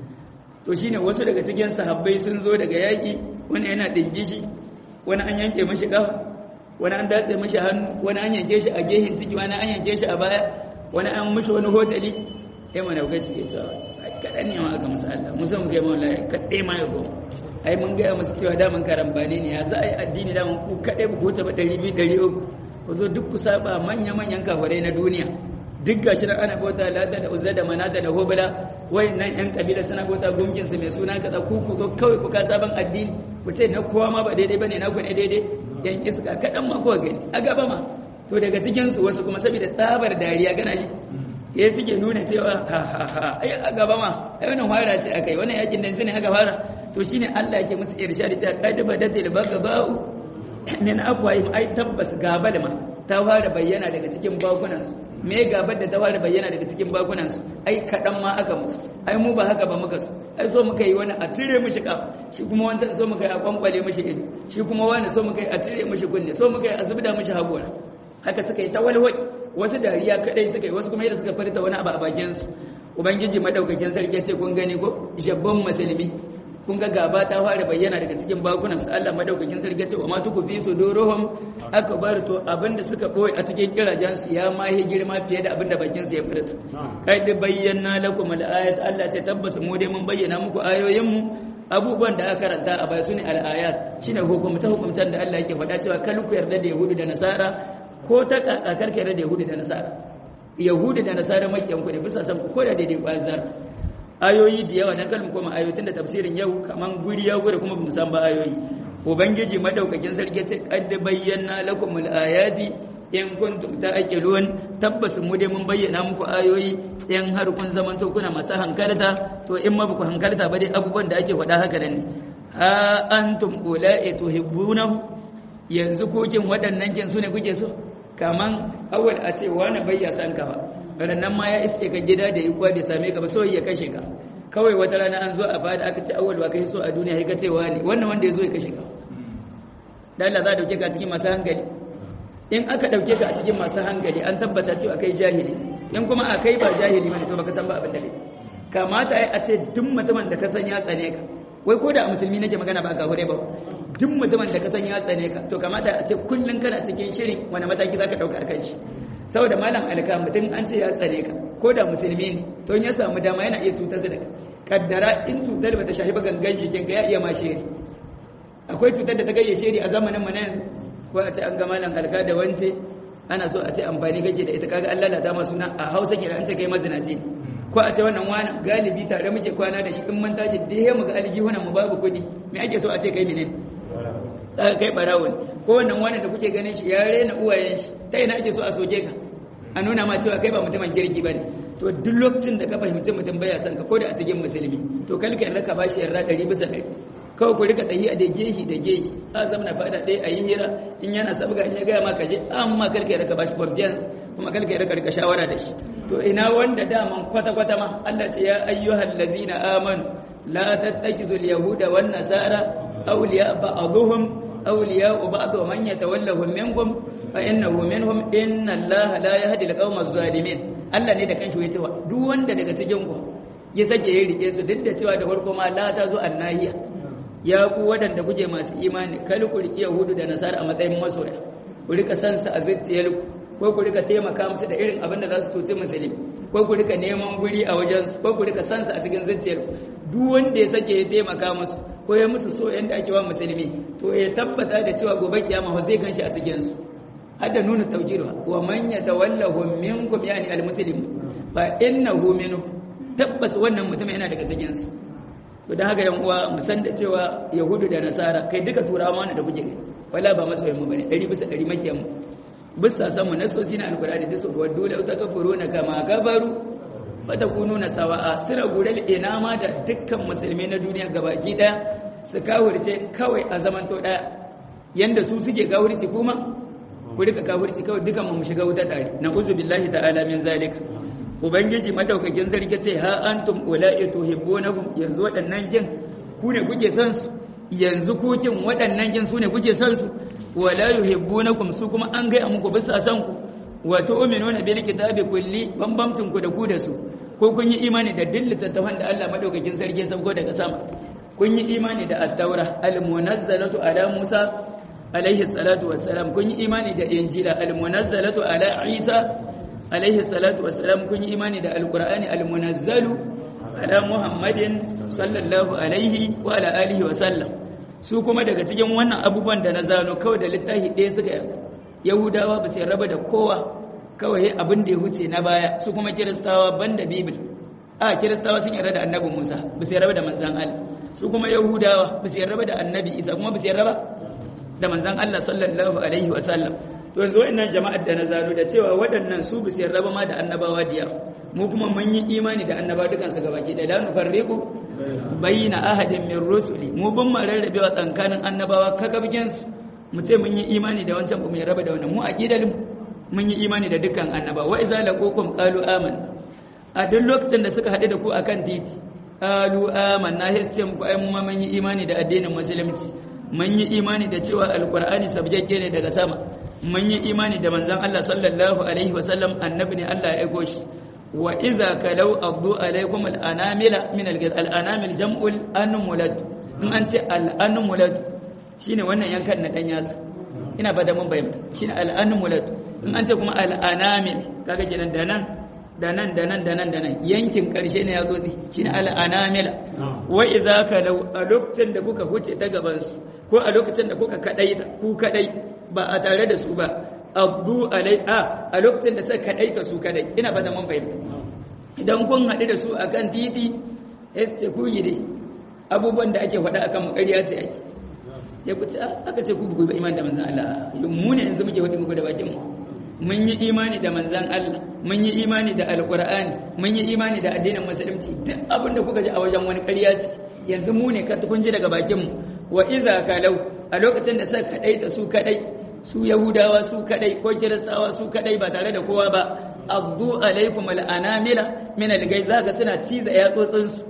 to shine wasu daga cikin sahabbai sun zo daga yaƙi wani yana dingishi wani an yanke mashi kafa wani an datse mashi hannu wani an yanke shi a gehin ciki wani an yanke shi a baya wani an mashi wani hotali ya mana kai suke cewa kaɗan ne ma aka musu Allah musa mu gaya mawala kaɗai ma ya goma ai mun gaya musu cewa daman karambani ne ya za a yi addini daman ku kaɗai ku wuce ba ɗari biyu ɗari uku ku zo duk ku saba manya-manyan kafarai na duniya duk gashi nan ana bauta lata da uzza da manata da hobala nan yan kabila suna bauta gumkin su mai suna kaza ku ku zo kawai ku ka sabon addini ku ce na kowa ma ba daidai bane na ku ne daidai yan iska kaɗan ma kowa gani a gaba ma to daga cikin su wasu kuma saboda tsabar dariya gana shi ya suke nuna cewa ha ha ha ai a gaba ma ai wannan fara ce akai wannan yakin dan ne aka fara to shine Allah yake musu irshadi ta qad badatil bagabau min afwahim ai tabbas gabal ma ta fara bayyana daga cikin bakunansu me gabar da ta fara bayyana daga cikin bakunansu ai kaɗan ma aka musu ai mu ba haka ba muka su ai so muka yi wani a cire mishi kaf shi kuma wancan so muka yi a kwankwale mishi ido shi kuma wani so muka yi a cire mishi kunne so muka yi a zubda mishi hagora haka suka yi ta walwai wasu dariya kadai suka yi wasu kuma yadda suka farta wani abu a bakinsu ubangiji madaukakin sarki ce kun gani ko jabban musulmi kun ga gaba ta fara bayyana daga cikin bakunan su Allah madaukakin sarki ce wa ma tuku fi suduruhum akbar to abinda suka boye a cikin kirajen su ya ma yi girma fiye da abinda bakin su ya furta kai da bayyana lakum al-ayat Allah ce tabbas mu dai mun bayyana muku ayoyin mu abubuwan da aka karanta a baya sune al-ayat shine hukumta hukumtan da Allah yake faɗa cewa kal ku yarda da yahudu da nasara ko ta kakar ka yarda da yahudu da nasara yahudu da nasara makiyan ku ne bisa san ku ko da daidai kwazar ayoyi da yawa dan kalmu koma ayoyin da tafsirin yau kaman guri ya gure kuma bamu san ba ayoyi ubangiji madaukakin sarki ce qad bayyana lakum al-ayati in kuntum ta'qilun tabbas mu dai mun bayyana muku ayoyi in har kun zaman to kuna masu hankalta to in ma baku hankalta ba dai abubuwan da ake faɗa haka ne ha antum ula'i tuhibbunahu yanzu kokin waɗannan kin su ne kuke so kaman awal a ce wani bayya san ka ba rannan ma ya iske ka gida da yi bai same ka ba so ya kashe ka kawai wata rana an zo a fada aka ce awal ba kai so a duniya sai ka ce wani wannan wanda ya zo ya kashe ka dan Allah za a dauke ka cikin masu hankali in aka dauke ka a cikin masu hankali an tabbata cewa kai jahili in kuma a kai ba jahili bane to baka san ba abin da kai kamata ai a ce duk mutumin da ka san ya tsane ka wai ko da a musulmi nake magana ba ga hure ba duk mutumin da ka san ya tsane ka to kamata a ce kullun kana cikin shirin wani mataki zaka dauka akan shi saboda malam alka mutum an ce ya tsare ka ko da musulmi ne to in ya samu dama yana iya cutar da kaddara in cutar bata shahi ba gangan jikin ka ya iya ma shiri akwai cutar da ta gayyace shiri a zamanin mu na yanzu ko a ce an ga malam alka da wance ana so a ce amfani kake da ita kaga Allah lalata ma suna a Hausa ke an ce kai mazinaci ko a ce wannan wani galibi tare muke kwana da shi in mun tashi da ya mu ga aljihunan mu babu kuɗi me ake so a ce kai menene kai barawon ko wannan wani da kuke ganin shi ya rena uwayen shi ta ina ake so a soke ka a nuna ma cewa kai ba mutumin kirki ba ne to duk lokacin da ka fahimci mutum baya son ka ko da a cikin musulmi to kalka yarda ka bashi yarda ɗari bisa ɗari kawai ku rika tahiya da gehi da gehi a zama na fada ɗaya a yi hira in yana sabga in ya gaya maka je amma kalka yarda ka bashi confiance kuma kalka yarda ka rika shawara da shi to ina wanda daman kwata kwata ma Allah ce ya ayyuhal ladzina amanu la tattakizu al-yahuda wan nasara awliya ba'dhum awliya ba'd man yatawallahum minkum fa innahu minhum inna allaha la yahdi al-qawma az-zalimin Allah ne da kanshi ya cewa duk wanda daga cikin ku ya sake ya rike su duk da cewa da farko ma la ta zo annahiya ya ku waɗanda kuke masu imani kal ku riƙe yahudu da nasara a matsayin masoya ku rika san su a zuciyar ko ku rika taimaka musu da irin abin da za su tuci musulmi ko ku rika neman guri a wajen su ko ku rika san su a cikin zuciyar duk wanda ya sake ya taimaka musu ko ya musu so yanda ake wa musulmi to ya tabbata da cewa gobe kiyama zai ganshi a cikin su hadda nuna tawjirwa wa man yatawallahu minkum yani almuslim fa innahu minhu tabbas wannan mutum yana daga cikin su to dan haka yan uwa mu san da cewa yahudu da nasara kai duka turawa mana da kuke wala ba masoyan mu bane 100 bisa 100 makiyan mu bisa san mu nasosi na alqur'ani da su wa dole ta kafuruna kama kafaru fa takununa sawa'a sira gural ina ma da dukkan musulmi na duniya gabaki daya su kawurce kawai a zamanto daya yanda su suke kawurci kuma ku rika kafirci kawai dukan mu shiga wuta tare na uzu billahi ta'ala min zalika ubangiji madaukakin sarki ce ha antum ula'i tuhibbunahum yanzu waɗannan jin ku ne kuke son su yanzu ku kin waɗannan jin su ne kuke son su wala yuhibbunakum su kuma an gaya muku bisa san ku wa tu'minuna bil kitabi kulli bambamcin ku da ku da su ko kun yi imani da duk littattafan da Allah madaukakin sarki ya sauko daga sama kun yi imani da at-taura al-munazzalatu ala Musa alaihi salatu wassalam kun yi imani da injila almunazzalatu ala isa alaihi salatu wassalam kun yi imani da alqur'ani almunazzalu ala muhammadin sallallahu alaihi wa ala alihi wa sallam su kuma daga cikin wannan abubuwan da na zano kawai da littafi ɗaya suka yahudawa ba su raba da kowa kawai abin da ya huce na baya su kuma kiristawa banda bibil a kiristawa sun yarda da annabi musa ba su raba da manzan allah su kuma yahudawa ba su raba da annabi isa kuma ba su raba da manzan Allah sallallahu alaihi wa sallam to yanzu wa'annan jama'ar da na zano da cewa waɗannan su bisu yarda ma da annabawa diya mu kuma mun yi imani da annabawa dukan su gabaki da la nufarriqu bayna ahadin min rusuli mu bin ma rarrabewa tsakanin annabawa kakabgen su mu ce mun yi imani da wancan ba mu yarda da wannan mu aqidal mun yi imani da dukkan annabawa wa iza laqukum qalu aman a duk lokacin da suka haɗu da ku akan titi qalu amanna hisce mu ai mu mun yi imani da addinin musulunci mun yi imani da cewa alkur'ani sabjakke ne daga sama mun yi imani da manzon Allah sallallahu alaihi wasallam annabi ne Allah ya aiko shi wa iza kalau abdu alaikum al'anamila min al'anamil jam'ul anmulad in an ce al'anmulad shine wannan yankan na dan yatsa ina ba da mun bayyana shine al'anmulad in an ce kuma al'anamil kaga kenan da nan da nan da nan da nan da nan yankin karshe ne ya zo shine al'anamila wa iza kalau a lokacin da kuka huce ta gaban su ko a lokacin da kuka kadai ku kadai ba a tare da su ba abdu alai a a lokacin da suka kadai ka su kadai ina ba da mun bayyana idan kun haɗu da su akan titi ce ku yi dai abubuwan da ake faɗa akan mu ƙarya ce ake ya ku ce aka ce ku ku ba iman da manzan Allah mu ne yanzu muke faɗi muku da bakin mu mun yi imani da manzan Allah mun yi imani da alqur'ani mun yi imani da addinin musulunci duk abin da kuka ji a wajen wani ƙarya ce yanzu mu ne ka kun ji daga bakin mu wa iza kalau a lokacin da suka kadaita su kadai su yahudawa su kadai ko kiristawa su kadai ba tare da kowa ba abdu alaikum al'anamila min algai zaka suna ciza yatsotsin su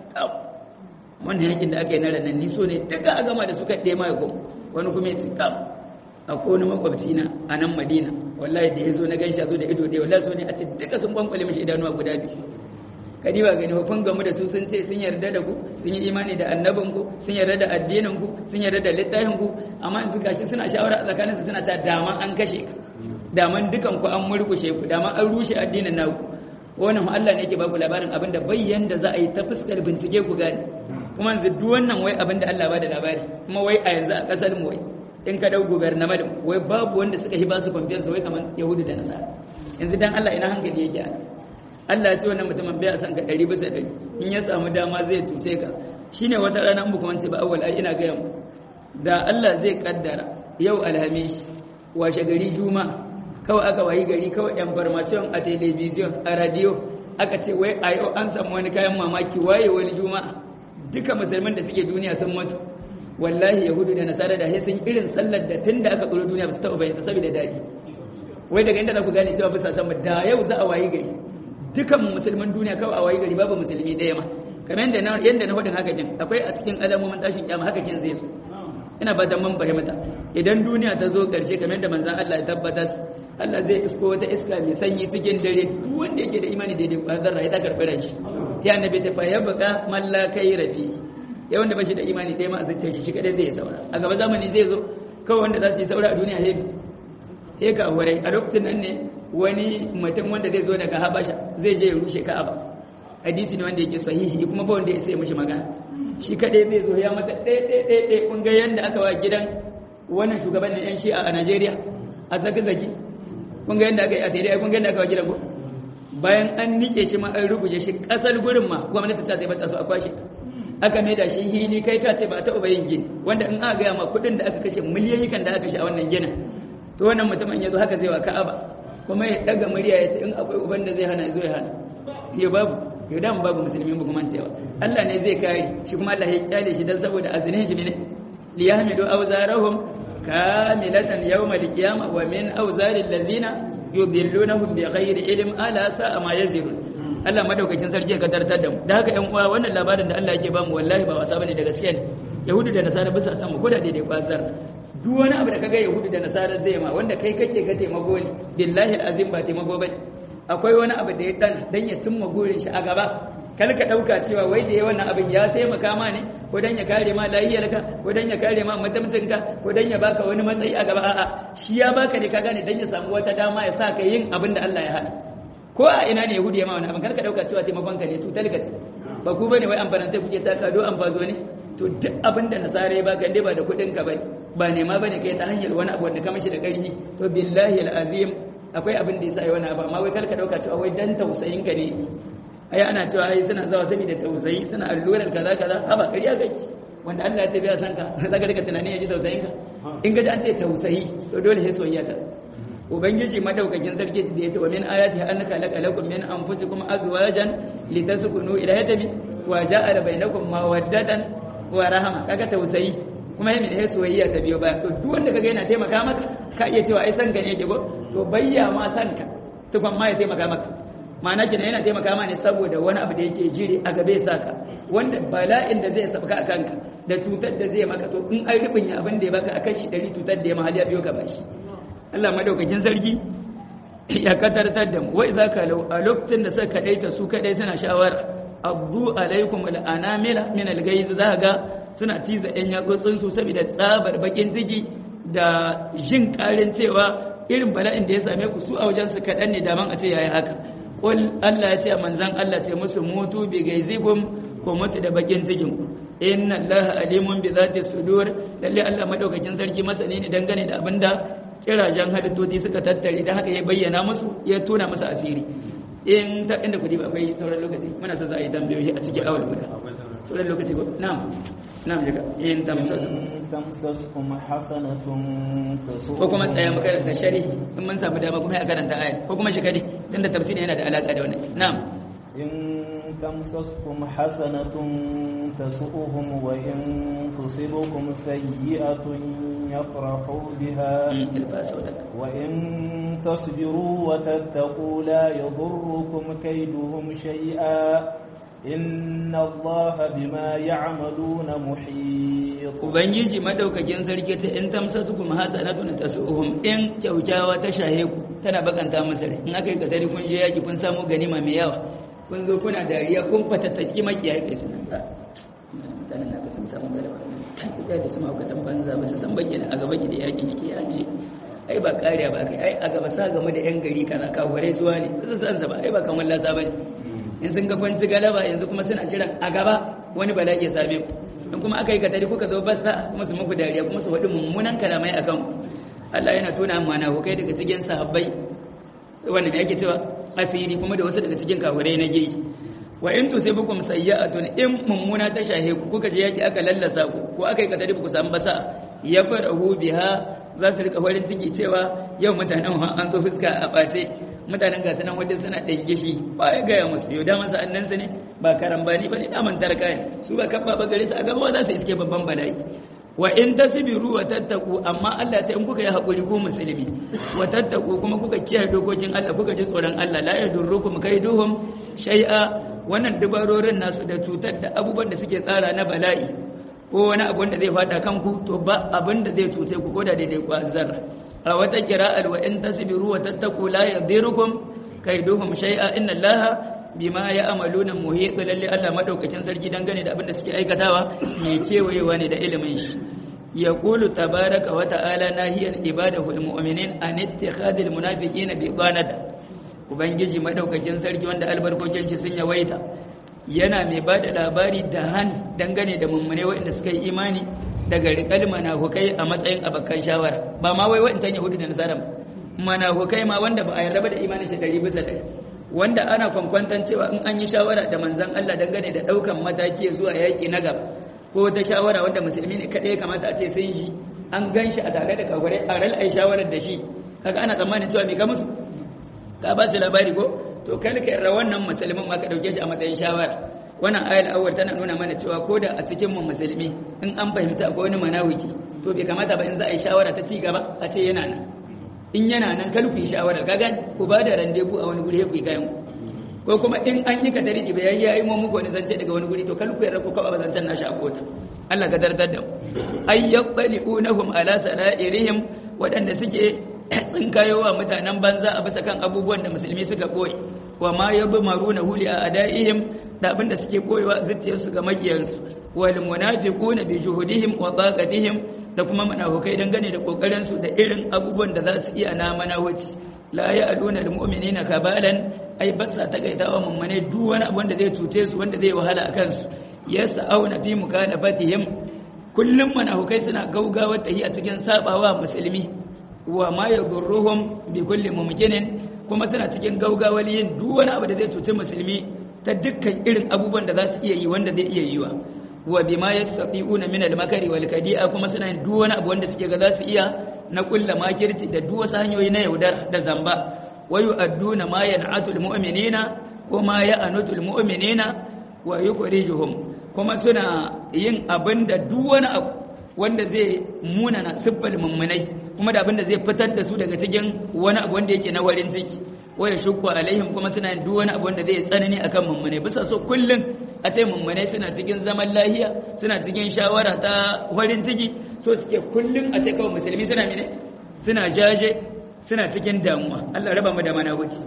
wannan yakin da aka yi na ranar ni so ne duka a gama da su kaɗe ma yago wani kuma ya ci kam a wani makwabci na a nan madina wallahi da ya zo na gan shi a zo da ido ɗaya wallahi so ne a ce duka sun bankwale mashi idanuwa guda biyu kadi ba gani kun gamu da su sun ce sun yarda da ku sun yi imani da annabin ku sun yarda da addinin ku sun yarda da littafin ku amma yanzu gashi suna shawara a tsakanin su suna ta daman an kashe ka daman dukan ku an murkushe ku daman an rushe addinin naku wannan Allah ne yake ba ku labarin abin da bayyan da za a yi ta fuskar bincike ku gane kuma yanzu duk wannan wai abin da Allah ba da labari kuma wai a yanzu a kasar mu wai in ka dau gubernament wai babu wanda suka hiba su confiance wai kamar yahudu da nasara yanzu dan Allah ina hankali yake ana Allah ce wannan mutumin bai san ka ɗari bisa ɗari in ya samu dama zai cuce ka shine wata rana in wance ba awwal ai ina gaya mu da Allah zai kaddara yau alhamis washe gari juma kawai aka wayi gari kawai information a television a radio aka ce wai a yau an samu wani kayan mamaki waye wani juma'a duka musulman da suke duniya sun mutu wallahi yahudu da nasara da sun irin sallar da tun da aka tsoro duniya ba su taɓa bayyana saboda daɗi wai daga inda za ku gane cewa bisa sama da yau za a wayi gari dukan musulman duniya kawai a wayi gari babu musulmi ɗaya ma kamar yadda na yadda na faɗin haka kin akwai a cikin alamomin tashin kiyama haka kin zai so ina ba mun fahimta idan duniya ta zo ƙarshe kamar yadda manzon Allah ya tabbatar Allah zai isko wata iska mai sanyi cikin dare duk wanda yake da imani daidai ba zarra ya ta karɓi ran shi ya annabi ta fa ya buƙa man la kai rabi ya wanda ba shi da imani ɗaya ma a zuciyar shi shi kadai zai saura a gaba zamani zai zo kawai wanda za su yi saura a duniya hebi sai ka wurai a lokacin nan ne wani mutum wanda zai zo daga habasha zai je ya rushe ka'aba hadisi ne wanda yake sahihi kuma ba wanda ya sai mishi magana shi kadai zai zo ya mata ɗaya ɗaya ɗaya ɗaya kun ga yanda aka wa gidan wannan shugaban yan shi'a a Najeriya a zaki zaki kun ga yanda aka yi a tare kun ga yanda aka wa gidan ko bayan an nike shi ma an rubuje shi kasar gurin ma gwamnati ta zai bata su a kwashe aka mai da shi hili kai ka ce ba ta yin gini wanda in aka gaya ma kuɗin da aka kashe miliyoyi kan da aka kashe a wannan ginin to wannan mutumin ya zo haka zai wa ka'aba kuma ya daga murya ya ce in akwai uban da zai hana ya zo ya hana ya babu ya dama babu musulmi ba kuma cewa Allah ne zai kare shi kuma Allah ya kyale shi dan saboda azinin shi ne liyahmilu awzarahum kamilatan yawmal qiyamah wa min awzaril ladzina yudillunahum bighairi ilm ala sa'a ma yazirun Allah madaukakin sarki ya kadartar da mu da haka ƴan uwa wannan labarin da Allah yake ba mu wallahi ba wasa bane da gaskiya ne yahudu da nasara bisa san mu ko da daidai kwazar duk wani abu da kaga yahudu da nasara zai ma wanda kai kake ga taimako ne billahi alazim ba taimako bane akwai wani abu da ya dan dan ya cimma gurin shi a gaba kal ka dauka cewa wai da wannan abin ya taimaka ma ne ko dan ya kare ma lahiyarka ko dan ya kare ma mutumcinka ko dan ya baka wani matsayi a gaba a'a shi ya baka ne ka gane dan ya samu wata dama ya sa ka yin abin da Allah ya hana ko a ina ne yahudi ya ma wani abin kar ka dauka cewa taimakon ka ne cutar ka ce ba ku bane wai amfanin sai kuke taka do amfazo ne to duk abin da nasara ya baka dai ba da kuɗin ka bane ba nema bane kai ta hanyar wani abu wanda ka mishi da ƙarfi to billahi alazim akwai abin da yasa yi wani abu amma wai kar ka dauka cewa wai dan tausayin ka ne ai ana cewa ai suna zawa saboda tausayi suna allurar kaza kaza ha ba ƙarya kake wanda Allah ya ce bai san ka zaka rika tunani ya ji tausayin ka in ga an ce tausayi to dole sai soyayya ta ubangiji madaukakin sarki da ya ce wa min ayati annaka laqalakum min anfusikum azwajan litaskunu ilayha tabi wa ja'ala bainakum mawaddatan wa rahama kaga tausayi kuma yayin da soyayya ta biyo baya to duk wanda kaga yana taimaka maka ka iya cewa ai san ka ne yake go to bayya ma san ka tukun ma ya taimaka maka ma'ana kina yana taimaka ma ne saboda wani abu da yake jiri a gabe saka wanda bala'in da zai sabka a kanka da cutar da zai maka to in an rubin abin da ya baka akan shi dari cutar da ya mahali ya biyo ka bashi Allah madaukakin sarki ya katartar da mu wai zaka lau a lokacin da suka kadaita su kadai suna shawara abdu alaikum al'anamila min al-gayz za ga suna tiza yan yatsotsin su saboda tsabar bakin ciki da jin karin cewa irin bala'in da ya same ku su a wajen su kadan ne daman a ce yayi haka qul Allah ya ce manzon Allah ce musu mutu bi gaizikum ko mutu da bakin cikin ku inna Allah alimun bi zati sudur lalle Allah madaukakin sarki masani ne dangane da abinda kirajen halittoti suka tattare da haka ya bayyana musu ya tona musu asiri in ta inda kudi ba akwai sauran lokaci muna so za a yi tambayoyi a cikin awal guda sauran lokaci ko na'am na'am jika in tamsasu tamsaskum hasanatun tasu ko kuma tsaya mu karanta sharhi in mun samu dama kuma ya karanta ayat ko kuma shi kadi tunda tafsiri yana da alaka da wannan na'am in tamsaskum hasanatun tasu'uhum wa in tusibukum sayyi'atun يفرحوا بها وإن تصبروا وتتقوا لا يضركم كيدهم شيئا إن الله بما يعملون محيط Ubangiji madaukakin sarki ta in tamsa su kuma hasanatun tasuhum in kyautawa ta shahe ku tana bakanta musu rai in aka yi kadari kun je yaki kun samu ganima mai yawa kun zo kuna dariya kun fatattaki makiyayi kai suna ga mutanen na sun samu galaba kuka da su mahaukatan banza ba su san bayyana a gaba da yakin yake ya ji ai ba kariya ba kai ai a gaba sa game da yan gari kaza kafurai zuwa ne su san ba ai ba kamar lasa bane in sun ga kwanci galaba yanzu kuma suna jiran a gaba wani bala'i ya same ku in kuma aka yi katari kuka zo basa kuma su muku dariya kuma su faɗi mummunan kalamai akan ku Allah yana tona mana hukai daga cikin sahabbai wanda me yake cewa asiri kuma da wasu daga cikin kafurai na geyi wa in tusibukum sayyi'atun in mummuna ta shahe ku kuka je yaki aka lallasa ku ko aka yi katari ku samu basa ya farahu biha za su rika farin ciki cewa yau mutanen an zo fuska a bace mutanen gasu nan wadda suna ɗan gishi ba ya gaya musu yau daman sa'annan su ne ba karambani ba ne daman tarka ne su ba kabba ba gare su a gaba za su iske babban bala'i wa in tasbiru wa tattaku amma Allah ce in kuka yi hakuri ku musulmi wa tattaku kuma kuka kiyaye dokokin Allah kuka ji tsoron Allah la yadurrukum kaiduhum shay'a wannan dubarorin nasu da cutar da abubuwan da suke tsara na bala'i ko wani abu wanda zai fada kanku to ba abin da zai cuce ku ko da daidai ku zarra a wata kira'ar wa in tasbiru wa tattaku la yadirukum kaiduhum shay'a inna allaha bima ya amaluna muhit lalle Allah madaukakin sarki dangane da abin da suke aikatawa mai kewayewa ne da ilimin shi yaqulu tabaraka wa ta'ala nahiyan ibadahu almu'minin an ittikhadil munafiqina bi qanata ubangiji madaukakin sarki wanda albarkokin shi sun yawaita yana mai ba da labari da hani dangane da mummune waɗanda suka yi imani daga riƙal manahukai a matsayin abakan shawara ba ma wai waɗancan yahudu da nasara manahukai ma wanda ba a yarda ba da imanin shi ɗari bisa ɗari wanda ana kwankwantan cewa in an yi shawara da manzan Allah dangane da ɗaukan mataki zuwa yaƙi na gaba ko ta shawara wanda musulmi ne kaɗai kamata a ce sun yi an gan shi a tare da kafirai a ral ai shawarar da shi kaga ana tsammanin cewa me ka musu ka ba su labari ko to kalka yarda wannan musulmin ma ka dauke shi a matsayin shawara wannan ayar awwal tana nuna mana cewa ko da a cikin mu musulmi in an fahimci akwai wani manawiki to bai kamata ba in za a yi shawara ta ci gaba a ce yana nan in yana nan kal ku yi shawara kaga ku ba da randebu a wani guri ku yi kayan ko kuma in an yi ka tariki bai yayi yayi mu muku wani zance daga wani guri to kal ku yarda ku kaba zancen nashi a kota Allah ka dardar da mu ay yaqbalunahum ala sarairihim wadanda suke sun kayo wa mutanen banza a bisa kan abubuwan da musulmi suka koyi wa ma yabmaruna huli a adaihim da abinda suke koyewa zuciyarsu ga magiyansu wal munafiquna bi juhudihim wa taqatihim da kuma munafikai dangane da kokarin su da irin abubuwan da za su iya na manawaci la ya'luna lil mu'minina kabalan ai basa takaitawa mummune duk wani abu wanda zai cuce su wanda zai wahala akan su yas'auna fi mukalafatihim kullum munafikai suna gaugawa tahi a cikin sabawa musulmi wa ma yadurruhum bi kulli mumkinin kuma suna cikin gaugawar yin duk wani abu da zai cuci musulmi ta dukkan irin abubuwan da za su iya yi wanda zai iya yiwa wa bima yastati'una min al-makari wal kadi'a kuma suna yin duk wani abu wanda suke ga za su iya na kulla makirci da duk wasu hanyoyi na yaudar da zamba wa yu'adduna ma yan'atul mu'minina ko ma ya'anutul mu'minina wa yukhrijuhum kuma suna yin abin da duk wani abu wanda zai munana siffar mummunai kuma da abin da zai fitar da su daga cikin wani abu wanda yake na warin ciki waya shukku alaihim kuma suna yin duk wani abu wanda zai tsanani akan mummune bisa so kullum a ce mummune suna cikin zaman lahiya suna cikin shawara ta warin ciki so suke kullum a ce kawai musulmi suna mene suna jaje suna cikin damuwa Allah raba mu da manahuci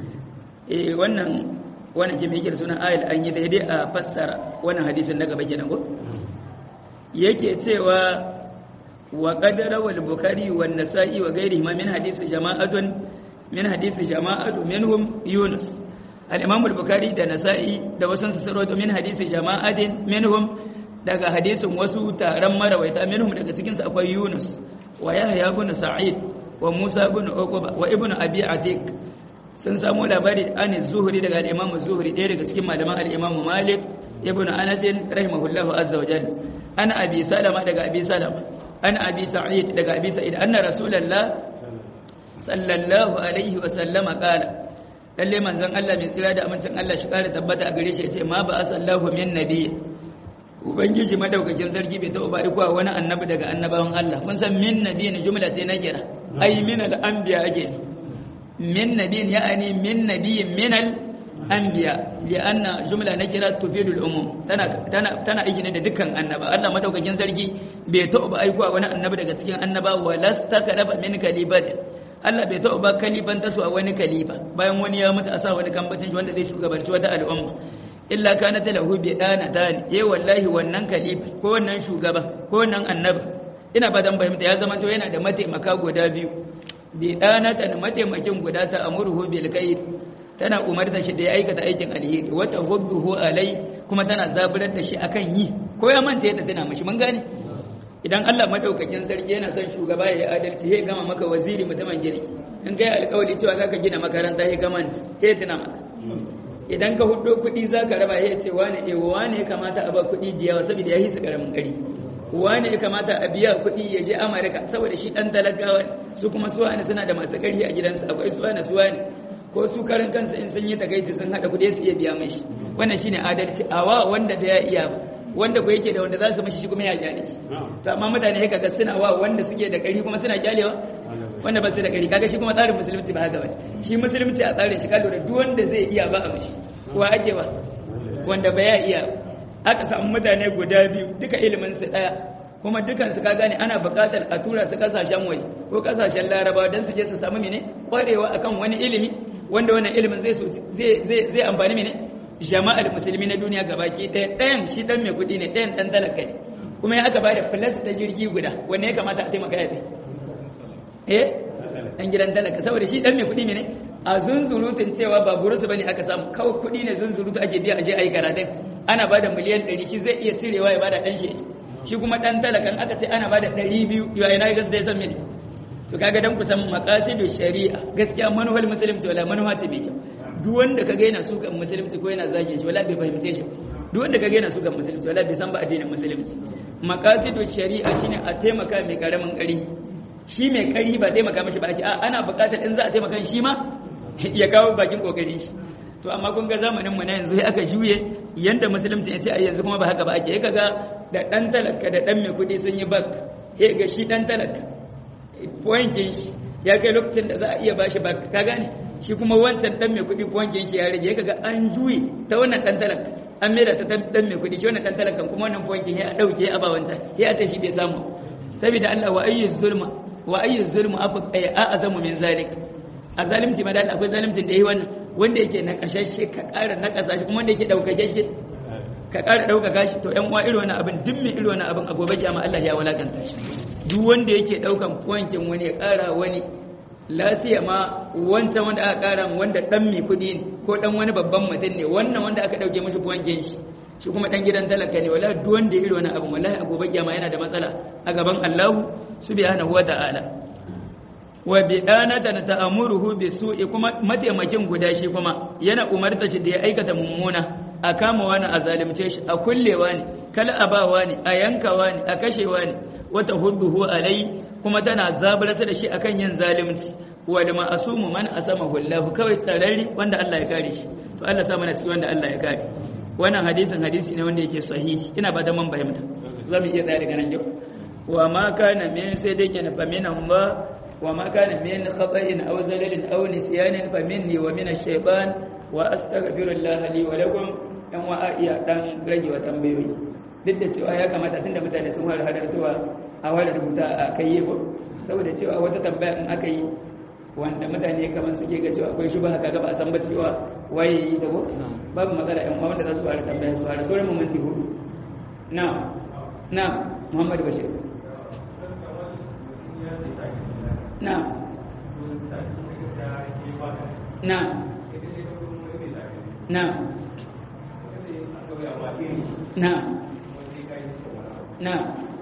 eh wannan wannan ke mai sunan ayal an yi daidai a fassara wannan hadisin daga bake nan ko yake cewa wa qadara wal bukhari wan nasa'i wa ghairihi min hadisi jama'atun min hadisi jama'atu minhum yunus al-imam al-bukhari da nasa'i da wasu su sarwato min hadisi jama'atin minhum daga hadisin wasu taron marawaita minhum daga cikin su akwai yunus wa yahya ibn sa'id wa musa ibn uqba wa ibn abi atiq sun samu labari an zuhri daga al-imam zuhri ɗaya daga cikin malaman al-imam malik ibn anas rahimahullahu azza wa jalla ana abi salama daga abi salama ana abi sa'id daga abi sa'id anna rasulullah sallallahu alaihi wa sallama qala lalle manzon Allah mai tsira da amincin Allah shi kare tabbata a gare shi yace ma ba asallahu min nabi ubangiji madaukakin sarki bai taɓa bari kuwa wani annabi daga annabawan Allah kun san min nabi ne jumla ce na kira ai min al anbiya ake min nabi ya'ani min nabi min al anbiya li anna jumla na kira tufidu al umum tana tana tana aiki ne da dukkan annaba Allah madaukakin sarki bai taɓa aikuwa wani annabi daga cikin annaba walastakarafa min kalibatin Allah bai taɓa ba kaliban ta a wani kaliba bayan wani ya mutu a sa wani kambacin wanda zai shugabanci wata al'umma illa kana ta lahu bi dana tani eh wallahi wannan kaliba ko wannan shugaba ko wannan annabi ina ba dan fahimta ya zama to yana da mataimaka guda biyu bi dana ta mataimakin guda ta amurhu bil khair tana umarta shi da ya aikata aikin alheri wata hudduhu alai kuma tana zaburar da shi akan yi ko ya manta yadda tana mashi mun gane idan Allah madaukakin sarki yana son shugaba ya yi adalci ya gama maka waziri mutumin girki in kai alkawari cewa zaka gina makaranta ya gama ya tuna maka idan ka hudo kuɗi zaka raba ya ce wane eh wane ya kamata a ba kuɗi da yawa saboda ya hisa karamin gari wane ya kamata a biya kuɗi ya je Amurka saboda shi dan talakawa su kuma su wani suna da masu ƙarfi a gidansu akwai su wani su wani ko su karin kansa in sun yi takaici sun hada kuɗi su iya biya mashi wannan shine adalci awa wanda da ya iya ba wanda ko yake da wanda za su mashi shi kuma ya kyale shi to amma mutane haka ga suna wa wanda suke da ƙarfi kuma suna kyalewa wanda ba su da ƙarfi kaga shi kuma tsarin musulunci ba haka bane shi musulunci a tsarin shi kallo da duk wanda zai iya ba a mashi kuwa ake ba wanda ba ya iya aka samu mutane guda biyu duka ilimin su daya kuma dukan su ka gane ana buƙatar a tura su kasashen waje ko kasashen larabawa don su je su samu mene kwarewa akan wani ilimi wanda wannan ilimin zai zai zai amfani mene jama'ar musulmi na duniya gabaki ɗaya ɗayan shi dan mai kuɗi ne ɗayan dan talaka ne kuma ya aka bada plus ta jirgi guda wanne ya kamata a taimaka ya eh dan gidan talaka saboda shi dan mai kuɗi ne a zunzurutun cewa ba burusu bane aka samu kawai kuɗi ne zunzurutu ake biya aje ayi karatun ana bada miliyan 100 shi zai iya cirewa ya bada dan shi shi kuma dan talakan aka ce ana bada 200 yau ina gas da san me to kaga dan kusan maqasidu shari'a gaskiya manuhal musulunci wala manuha ce mai kyau duk wanda kaga yana sukan musulunci ko yana zagin shi wala bai fahimce shi duk wanda kaga yana sukan musulunci wala bai san ba addinin musulunci maqasidu shari'a shine a taimaka mai karamin ƙarfi shi mai ƙarfi ba taimaka mashi ba ake a ana buƙatar in za a taimaka shi ma ya kawo bakin kokarin shi to amma kun ga zamanin mu na yanzu aka juye yanda musulunci ya ce a yanzu kuma ba haka ba ake ya kaga da dan talaka da dan mai kuɗi sun yi bak ya ga shi dan talaka pointin shi ya kai lokacin da za a iya bashi bak ka gane shi kuma wancan dan mai kuɗi pointin shi ya rage ya kaga an juye ta wannan dan talaka an mera ta dan mai kuɗi shi wannan dan talakan kuma wannan pointin ya dauke a ba wancan ya ta shi bai samu saboda Allah wa ayyu zulma wa ayyu zulmu a azamu min zalik a zalimci ma da akwai zalimcin da yi wannan wanda yake na kashashe ka ƙara na ƙasa kuma wanda yake ɗaukakeke ka ƙara ɗaukaka shi to ƴan uwa irin wannan abin duk mai irin wannan abin a gobe kiyama Allah ya walakanta shi duk wanda yake ɗaukan wankin wani ya ƙara wani lasiya ma wancan wanda aka ƙara wanda ɗan mai kuɗi ne ko ɗan wani babban mutum ne wannan wanda aka ɗauke mashi wankin shi shi kuma ɗan gidan talaka ne wallahi duk wanda ya irin wannan abin wallahi a gobe kiyama yana da matsala a gaban Allah subhanahu wa ta'ala wa bidanatan ta'amuruhu bisu'i kuma mataimakin guda shi kuma yana umarta shi da ya aikata mummuna a kama wani a zalimce shi a kullewa ne kala abawa ne a yankawa ne a kashewa ne wata hudduhu alai kuma tana zabarsa da shi akan yin zalimci wa da ma'asumu man asama hullahu kawai tsararri wanda Allah ya kare shi to Allah sa mana cikin wanda Allah ya kare wannan hadisin hadisi ne wanda yake sahihi ina ba da man fahimta zamu iya tsaya daga nan yau wa ma kana min sadiqin fa min Allah وما كان من خطأ أو زلل أو نسيان فمني ومن الشيطان وأستغفر الله لي ولكم أن وآئي دان رجي وتنبيوي duk da cewa ya kamata tunda mutane sun fara hadartuwa a wani rubuta a kai yi saboda cewa wata tambaya in aka yi wanda mutane kamar suke ga cewa akwai shubha kaga ba a san ba cewa waye yi da ko babu matsala yan uwa wanda za su fara tambaya su fara sauran mu minti hudu na na Muhammad Bashir نعم نعم نعم نعم نعم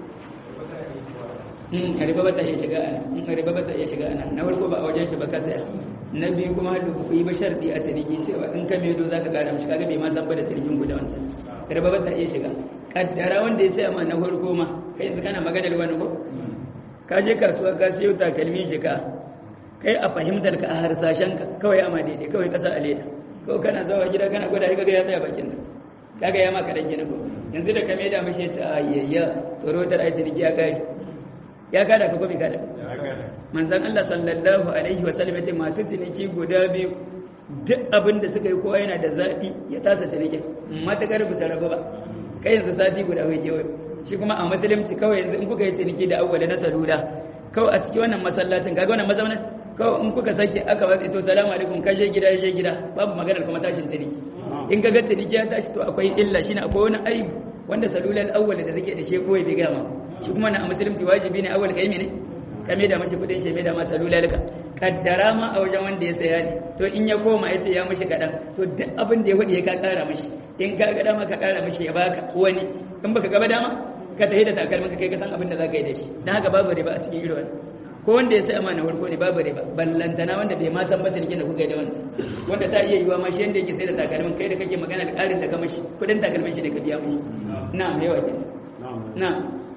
riba ba ta iya shiga a nan riba ba ta iya shiga a nan na farko ba a wajen shi ba ka saya na biyu kuma da ku yi ba sharɗi a ciniki cewa in ka medo za ka gara mishi kaga bai ma san ba da cinikin guda wancan riba ba ta iya shiga kaddara wanda ya saya ma na farko ma kai yanzu kana magana da wani ko ka je kasuwa ka siyo takalmi jika kai a fahimtar ka a harsashen ka kawai ama daidai kawai kasa a leda ko kana zawa gida kana gwada kaga ya tsaya bakin nan kaga ya maka dan gina ko yanzu da ka maida mishi ta ayayya tsoro ta ai ciniki ya kare ya kada ka gobe kada manzon Allah sallallahu alaihi wa sallam yace masu ciniki guda biyu duk abin da suka yi kowa yana da zaɓi ya tasa ciniki matakar bisa rabu ba kai yanzu sati guda bai kewaye shi kuma a musulunci kawai yanzu in kuka yi ciniki da awwala na salula kawai a cikin wannan masallacin kaga wannan mazaunin kawai in kuka sake aka watsa to salamu alaikum ka je gida je gida babu maganar kuma tashin ciniki in ka ga ciniki ya tashi to akwai illa shine akwai wani aibu wanda salulal awwala da take da shi kawai bai gama shi kuma na a musulunci wajibi ne awwal kai ne ka mai da mashi kudin shi mai da ma salulal ka kaddara ma a wajen wanda ya saya ne to in ya koma ya ce ya mishi kaɗan to duk abin da ya faɗi ya ka ƙara mishi in ka ga dama ka ƙara mishi ya baka wani in baka gaba dama ka tafi da takalmin ka kai ka san abin da za ka yi da shi dan haka babu riba a cikin irin wannan ko wanda ya sai amana farko ne babu riba ballantana wanda bai ma san ba cinikin da kuka yi da wansa wanda ta iya yiwa ma shi yanda yake sai da takalmin kai da kake magana da ƙarin da ka mashi kudin takalmin shi ne ka biya mashi na yawa ke na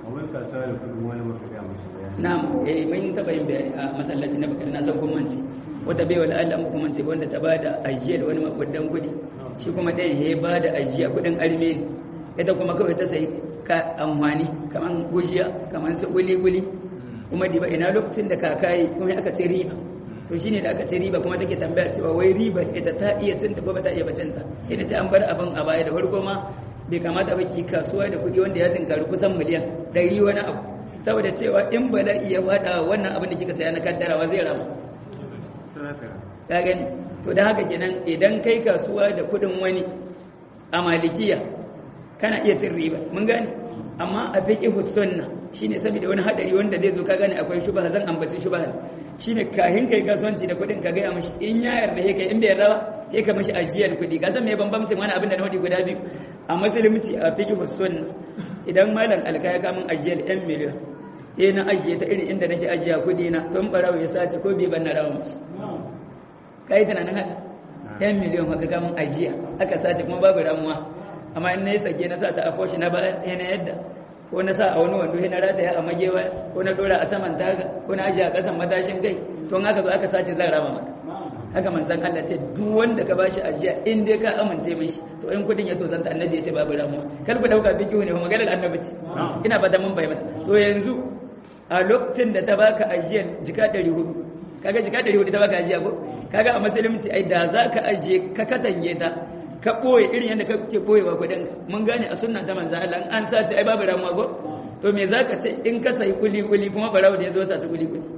na eh mun taba yin bayani a masallacin na bakar na san kun mance wata bai wala Allah muku mance wanda ta bada ajiya da wani makudan kudi shi kuma ɗayan ya bada ajiya kudin arme ita kuma kawai ta sai ka amfani kaman gujiya kaman su kuli-kuli kuma diba ina lokacin da kakayi kuma aka ce riba to shine da aka ce riba kuma take tambaya cewa wai riba ita ta iya cinta ko ba ta iya bacinta ina ce an bar abin a baya da farko ma bai kamata ba ki kasuwa da kuɗi wanda ya tinkari kusan miliyan ɗari wani abu saboda cewa in bala'i ya faɗa wannan abin da kika saya na kaddarawa zai rama ka gani to da haka kenan idan kai kasuwa da kudin wani a malikiya kana iya cin riba mun gane amma a fiqh sunna shine saboda wani hadari wanda zai zo ka gane akwai shubha zan ambaci shubha shine kahin kai kasuwanci da kudin ka gaya mishi in ya yarda he kai in bai yarda ba he ka mishi ajiyar kudi ka san me bambamcin wani abin da na wadi guda biyu a musulunci a fiqh sunna idan malam alka ya kamun ajiyar 'yan miliyan eh na ajiye ta irin inda nake ajiya kudi na don barawo ya sace ko bai ban na rawa mashi kai tunanin haka 'yan miliyan haka kamun ajiya aka sace kuma babu ramuwa amma in na yi sake na sa ta a foshi na baya na yadda ko na sa a wani wando na rataya a magewa ko na dora a saman taga ko na ajiye a kasan matashin kai to in aka zo aka sace zan rama maka haka manzan Allah ce duk wanda ka bashi ajiya in dai ka amince mishi to in kudin ya tozanta annabi ya ce babu ramuwa kar ku dauka bikiyu ne maganar annabi ce ina fata mun bayyana to yanzu a lokacin da ta baka ajiyar jika 400 kaga jika 400 ta baka ajiya ko kaga a musulunci ai da za ka ajiye ka katange ta ka boye irin yadda kake boyewa kudin mun gane a sunna ta manzan Allah an sace ai babu ramuwa ko to me zaka ce in ka sai kuli kuli kuma barawo da ya zo sa ta kuli kuli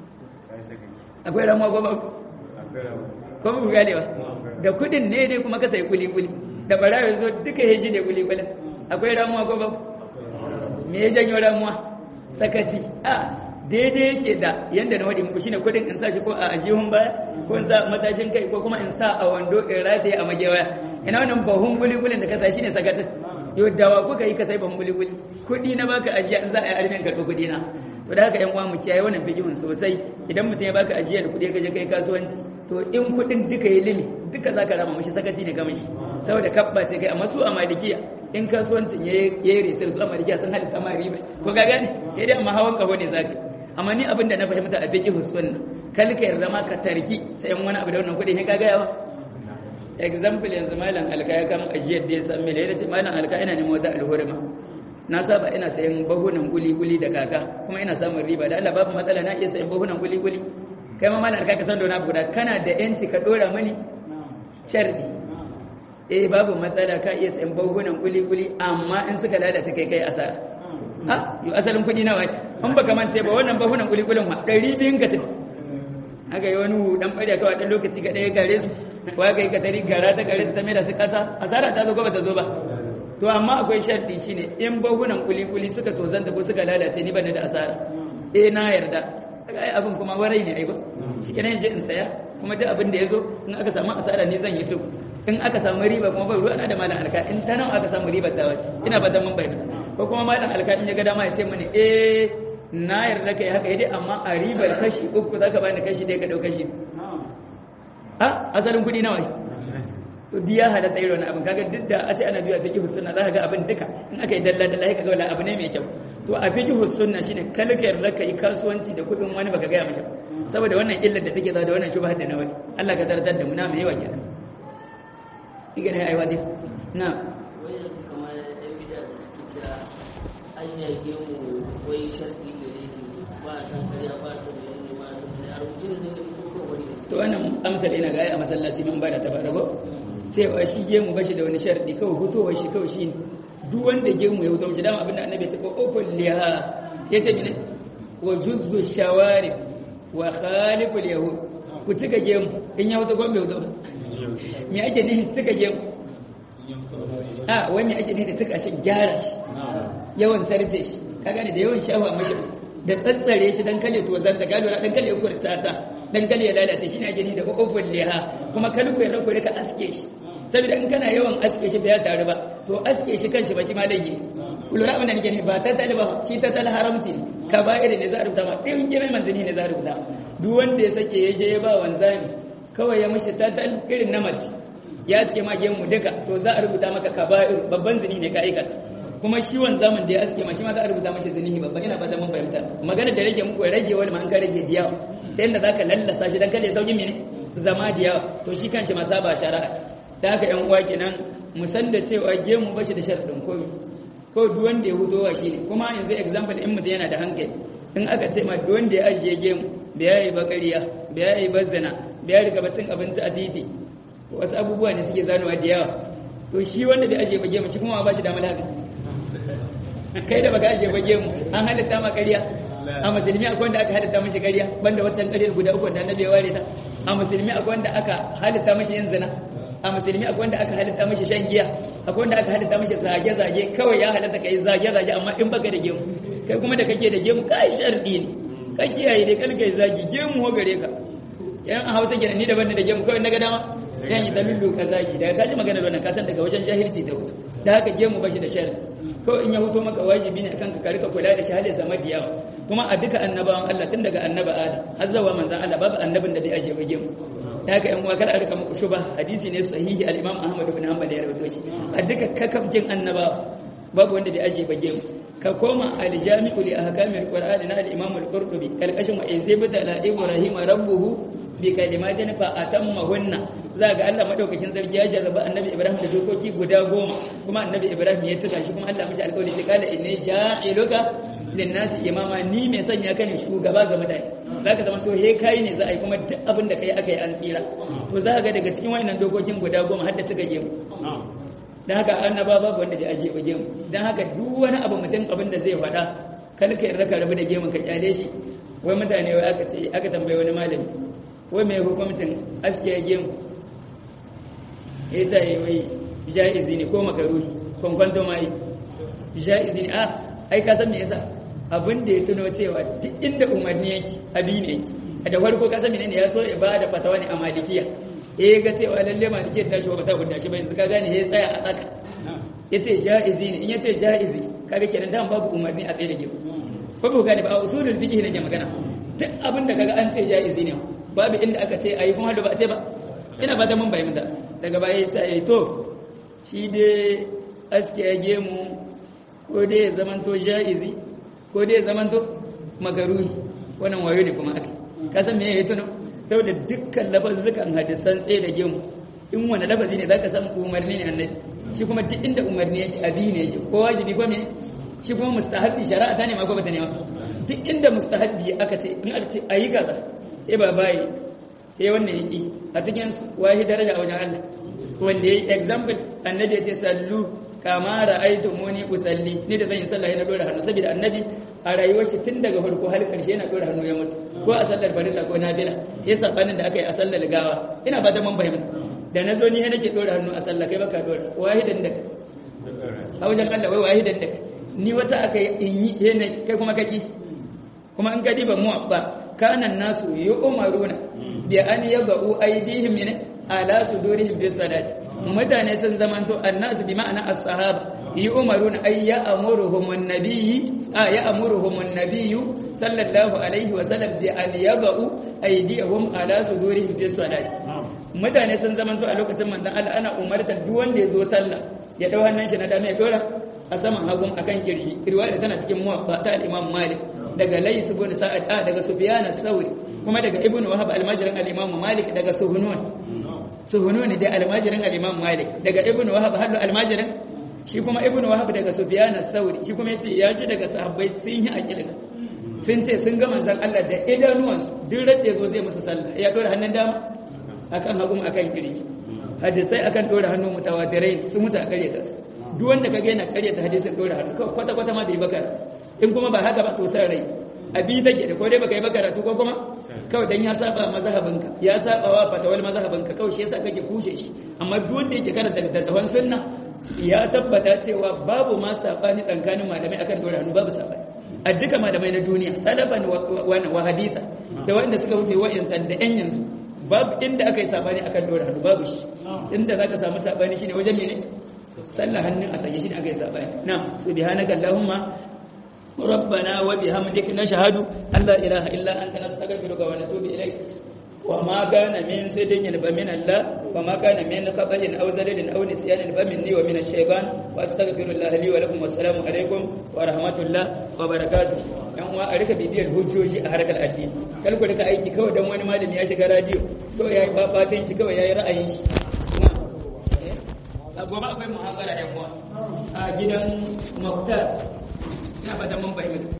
akwai ramuwa ko babu ko ba ku gane ba da kudin ne dai kuma ka sai kuli kuli da barawo ya zo duka heji ne kuli kulin akwai ramuwa ko babu me ya janyo ramuwa sakaci a daidai yake da yanda na wadi muku shine kudin in sa shi ko a ajihun baya ko in sa matashin kai ko kuma in sa a wando in rataye a magewaya ina wannan bahun kuli kulin da ka sa shine sakatin yau dawa kuka yi ka sai bahun kuli kuli kudi na baka ajiya in za a yi armin karɓi kudi na to da haka yan uwa mu kiyaye wannan fikihun sosai idan mutum ya baka ajiya da kudi ka je kai kasuwanci to in kudin duka yi limi duka zaka rama mishi sakaci ne ga mishi saboda kabba ce kai amma su a malikiya in kasuwancin ya yi resir su a malikiya sun halitta ma riba ko ga gane sai dai amma hawan kaho ne zaka amma ni abin da na fahimta a fikihun sunna kal ka yarda ma ka tarki sai wani abu da wannan kudi ne ka ga yawa example yanzu malam alka ya kama ajiyar da ya san mele ya ce malam alka ina neman wata alhurma na saba ina sayan bahunan guli-guli da kaka kuma ina samun riba da Allah babu matsala na iya sayan bahunan guli-guli kai ma malar ka san da wani guda kana da yanci ka dora mani shardi eh babu matsala ka iya sayan bahunan guli-guli amma in suka lalace kai kai asara ha yau asalin kuɗi nawa an baka mance ba wannan bahunan guli-gulin ma ɗari biyun ka tafi aka yi wani dan ɓarya kawai ɗan lokaci ga ɗaya gare su wa ka yi ka tari gara ta gare su ta mai da su ƙasa asara ta zo ko ba ta zo ba to amma akwai sharɗi shine in bahunan kuli-kuli suka tozanta ko suka lalace ni bane da asara eh na yarda kaga ai abin kuma warai ne ai ba shikenan je in saya kuma duk abin da yazo in aka samu asara ni zan yi to in aka samu riba kuma ba ruwa na da malam alka in ta nawa aka samu riba ta wace ina ba mun bayyana ko kuma malam alka in ya ga dama ya ce mani eh na yarda kai haka dai amma a ribar kashi uku zaka bani kashi dai ka dau kashi ha asalin kudi nawa ne to diya halatta irin wani abin kaga duk da a ce ana biya fiqh sunna za ka ga abin duka in aka yi dalla dalla ka ga wala abu ne mai kyau to a fiqh sunna shine kalka yarda ka yi kasuwanci da kudin wani baka gaya masa saboda wannan illar da take da wannan shubha da na wani Allah ka tartar da mu na mai yawa kenan kike ne ai wadi na wai kamar ɗan bida da suke cewa an yage mu wai sharfi gare shi ba a san kariya ba a san menene ba a san menene a rubuce ne da ko ko wani to wannan amsal ina ga ai a masallaci mun bada ta bada ko cewa shi gemu bashi da wani sharadi kawai fitowar shi kawai shi duk wanda gemu ya fito shi dama abinda annabi ya ce ko ofin liha ya ce mene wa juzzu shawarib wa khaliful yahud ku cika gemu in ya fito ko bai fito ba me ake nihin cika gemu a wai me ake nihin da cika shi gyara shi yawan sarje shi ka gane da yawan shafa mashi da tsatsare shi dan kale to zanta gado dan kale ku tata dan kale ya lalace shi ne ake nihin da ofin liha kuma kalku ya rako ka aske shi saboda in kana yawan aske shi bai taru ba to aske shi kanshi ba shi ma laifi lura abin da nake ne ba ta tali ba shi ta tali haramci ne ka ba irin ne za a rubuta ma ɗin girin manzani ne za a rubuta duk wanda ya sake ya je ya ba wanzami kawai ya mishi ta tali irin na mace ya aske ma gemu duka to za a rubuta maka ka ba babban zini ne ka aikata kuma shi wanzamin da ya aske ma shi ma za a rubuta mashi zinihi babban ina fata mun fahimta magana da rage muku rage wani ma an ka rage diyawa ta yadda za ka lallasa shi dan kada ya sauki mene zama diyawa to shi kanshi ma saba shari'a da haka yan uwa kenan mu san da cewa gemu bashi da sharadin komai ko duk wanda ya hudo wa shine kuma yanzu example in mutum yana da hankali in aka ce ma duk wanda ya ajiye gemu bai yayi bakariya bai yayi bazana bai yayi riga cin abinci a titi wasu abubuwa ne suke zanowa da yawa to shi wanda bai ajiye ba gemu shi kuma ba shi damar haka kai da baka ajiye ba gemu an halitta ma ƙarya a musulmi akwai wanda aka halitta mashi ƙarya banda wancan ƙaryar guda uku da annabi ya ware ta a musulmi akwai wanda aka halitta mashi yin zina a musulmi akwai wanda aka halitta mashi shan giya akwai wanda aka halitta mashi zage-zage kawai ya halitta kai zage-zage amma in baka da gemu kai kuma da kake da gemu kai sharɗi ne ka kiyaye dai kan kai zagi gemu ho gare ka yan a hausa kenan ni daban da gemu kawai na ga dama yan yi dalilu ka zagi daga kaji magana wannan ka san daga wajen jahilci ta hutu da haka gemu bashi da sharri kawai in ya huto maka wajibi ne akan ka rika kula da shi halin zama da yawa kuma a duka annabawan Allah tun daga annaba Adam har zuwa manzon Allah babu annabin da bai aje ba gemu da haka yan uwa kada a rika muku shuba hadisi ne sahihi al-Imam Ahmad ibn Hanbal ya rawaito shi a duka kakabjin annabawa babu wanda bai aje ba gemu ka koma al-Jami'u li ahkamil Qur'ani na al-Imam al-Qurtubi kalkashin wa izibta la Ibrahim rabbuhu bi kalimatin fa atammahunna za ga Allah madaukakin sarki ya jarraba annabi Ibrahim da dokoki guda goma kuma annabi Ibrahim ya tuka shi kuma Allah mishi alƙawari sai kala inni ja'iluka linnasi imama ni mai sanya ka ne shugaba ga mutane zaka zama to he kai ne za a yi kuma duk abin da kai aka yi an tsira to za ga daga cikin wayannan dokokin guda goma har da tuka gemu dan haka annaba babu wanda bai ajiye ba gemu dan haka duk wani abu mutum abin da zai faɗa kar ka yarda ka rabu da gemun ka kyale shi wai mutane wai aka ce aka tambaye wani malami wai mai hukuncin askiya gemu ya ta yi wai ja'izi ne ko makaruhi kwankwanto ma yi ja'izi ne a ai ka san me yasa abin da ya tuno cewa duk inda umarni yake abi ne yake da farko ka san menene ya so ya bada fatawa ne a malikiya eh ga cewa lalle malikiya ta shi ba ta hudda shi ba yanzu ka gane ya tsaya a tsaka yace ja'izi ne in yace ja'izi kaga kenan dan babu umarni a tsaye da gefe ko ba gane ba a usulul fiqh ne ke magana duk abin da kaga an ce ja'izi ne babu inda aka ce ayi kuma da ba a ce ba ina ba ta mun bayyana daga baya ya ce to shi dai aske ya gemu ko dai ya zamanto ja'izi ko dai ya zamanto makaruhi wannan wayo ne kuma aka kasan me ya tuno saboda dukkan lafazzukan hadisan tsaye da gemu in wani lafazi ne zaka san umarni ne annabi shi kuma duk inda umarni yake abi ne yake ko wajibi ko me shi kuma mustahabbi shari'a ta ne ma ko bata ne ma duk inda mustahabbi aka ce in aka ce ayi kaza eh ba bai sai wannan yaki a cikin wahi daraja a wajen Allah wanda yayi example annabi ya ce sallu kama ra'aytu muni usalli ni da zan yi sallah na dora hannu saboda annabi a rayuwar shi tun daga farko har karshe yana dora hannu ya mutu ko a sallar farilla ko nafila ya sabanin da aka yi a sallar gawa ina ba da mun bayyana da na zo ni nake dora hannu a sallah kai baka dora wahidan da a wajen Allah wai wahidan da ni wata aka yi in yi yana kai kuma kaki kuma in ka diba mu abba kanan nasu yu'maruna bi an yaba'u aydihim min ala sudurihim bis salati mutane sun zamanto annasu bi ma'ana as-sahaba yu'maruna ay ya'muruhum an-nabiyyi a ya'muruhum an-nabiyyu sallallahu alaihi wa sallam bi an yaba'u aydihim ala sudurihim bis salati mutane sun zamanto a lokacin manzon Allah ana umartar duk wanda ya zo sallah ya dau hannun shi na dama ya dora a saman hagun akan kirji riwaya tana cikin muwatta ta al-Imam Malik daga Lays ibn Sa'ad a daga Sufyan as-Sawri kuma daga Ibn Wahab al-Majrin al-Imam Malik daga Suhunun Suhunun da al-Majrin al-Imam Malik daga Ibn Wahab hallu al-Majrin shi kuma Ibn Wahab daga Sufyan as-Sawri shi kuma yace ya ji daga sahabbai sun yi akilga sun ce sun ga manzon Allah da idanuwansu duk radda zo zai musu sallah ya dora hannun dama akan hagun akan kirji hadisai akan dora hannu mutawatirai sun mutu a karyata su duk wanda kaga yana karyata hadisin dora hannu kwata kwata ma bai bakara in kuma ba haka ba to san rai abi take da ko dai baka yi bakaratu ko kuma kawai dan ya saba mazhabinka ya saba wa fatawal mazhabinka kawai shi yasa kake kushe shi amma duk wanda yake karanta littattafan sunna ya tabbata cewa babu ma sabani tsakanin malamai akan dora hannu babu sabani a duka malamai na duniya salaban wa hadisa da wanda suka wuce wa'insan da yan yanzu babu inda aka yi sabani akan dora hannu babu shi inda zaka samu sabani shine wajen mene sallah hannun a sanye shine aka yi sabani na subhanaka allahumma ربنا وبحمدك نشهد أن لا إله إلا أنت نستغفرك ونتوب إليك وما كان من صدق فمن الله وما كان من خطأ أو زلل أو نسيان فمني ومن الشيطان وأستغفر الله لي ولكم والسلام عليكم ورحمة الله وبركاته yan uwa a rika bibiyar hujjoji a harkar addini kar ku rika aiki kawai dan wani malami ya shiga radio kawai yayi babatin shi kawai yayi ra'ayin shi a gobe akwai muhabara yan uwa a gidan Muktar ina fata mun fahimta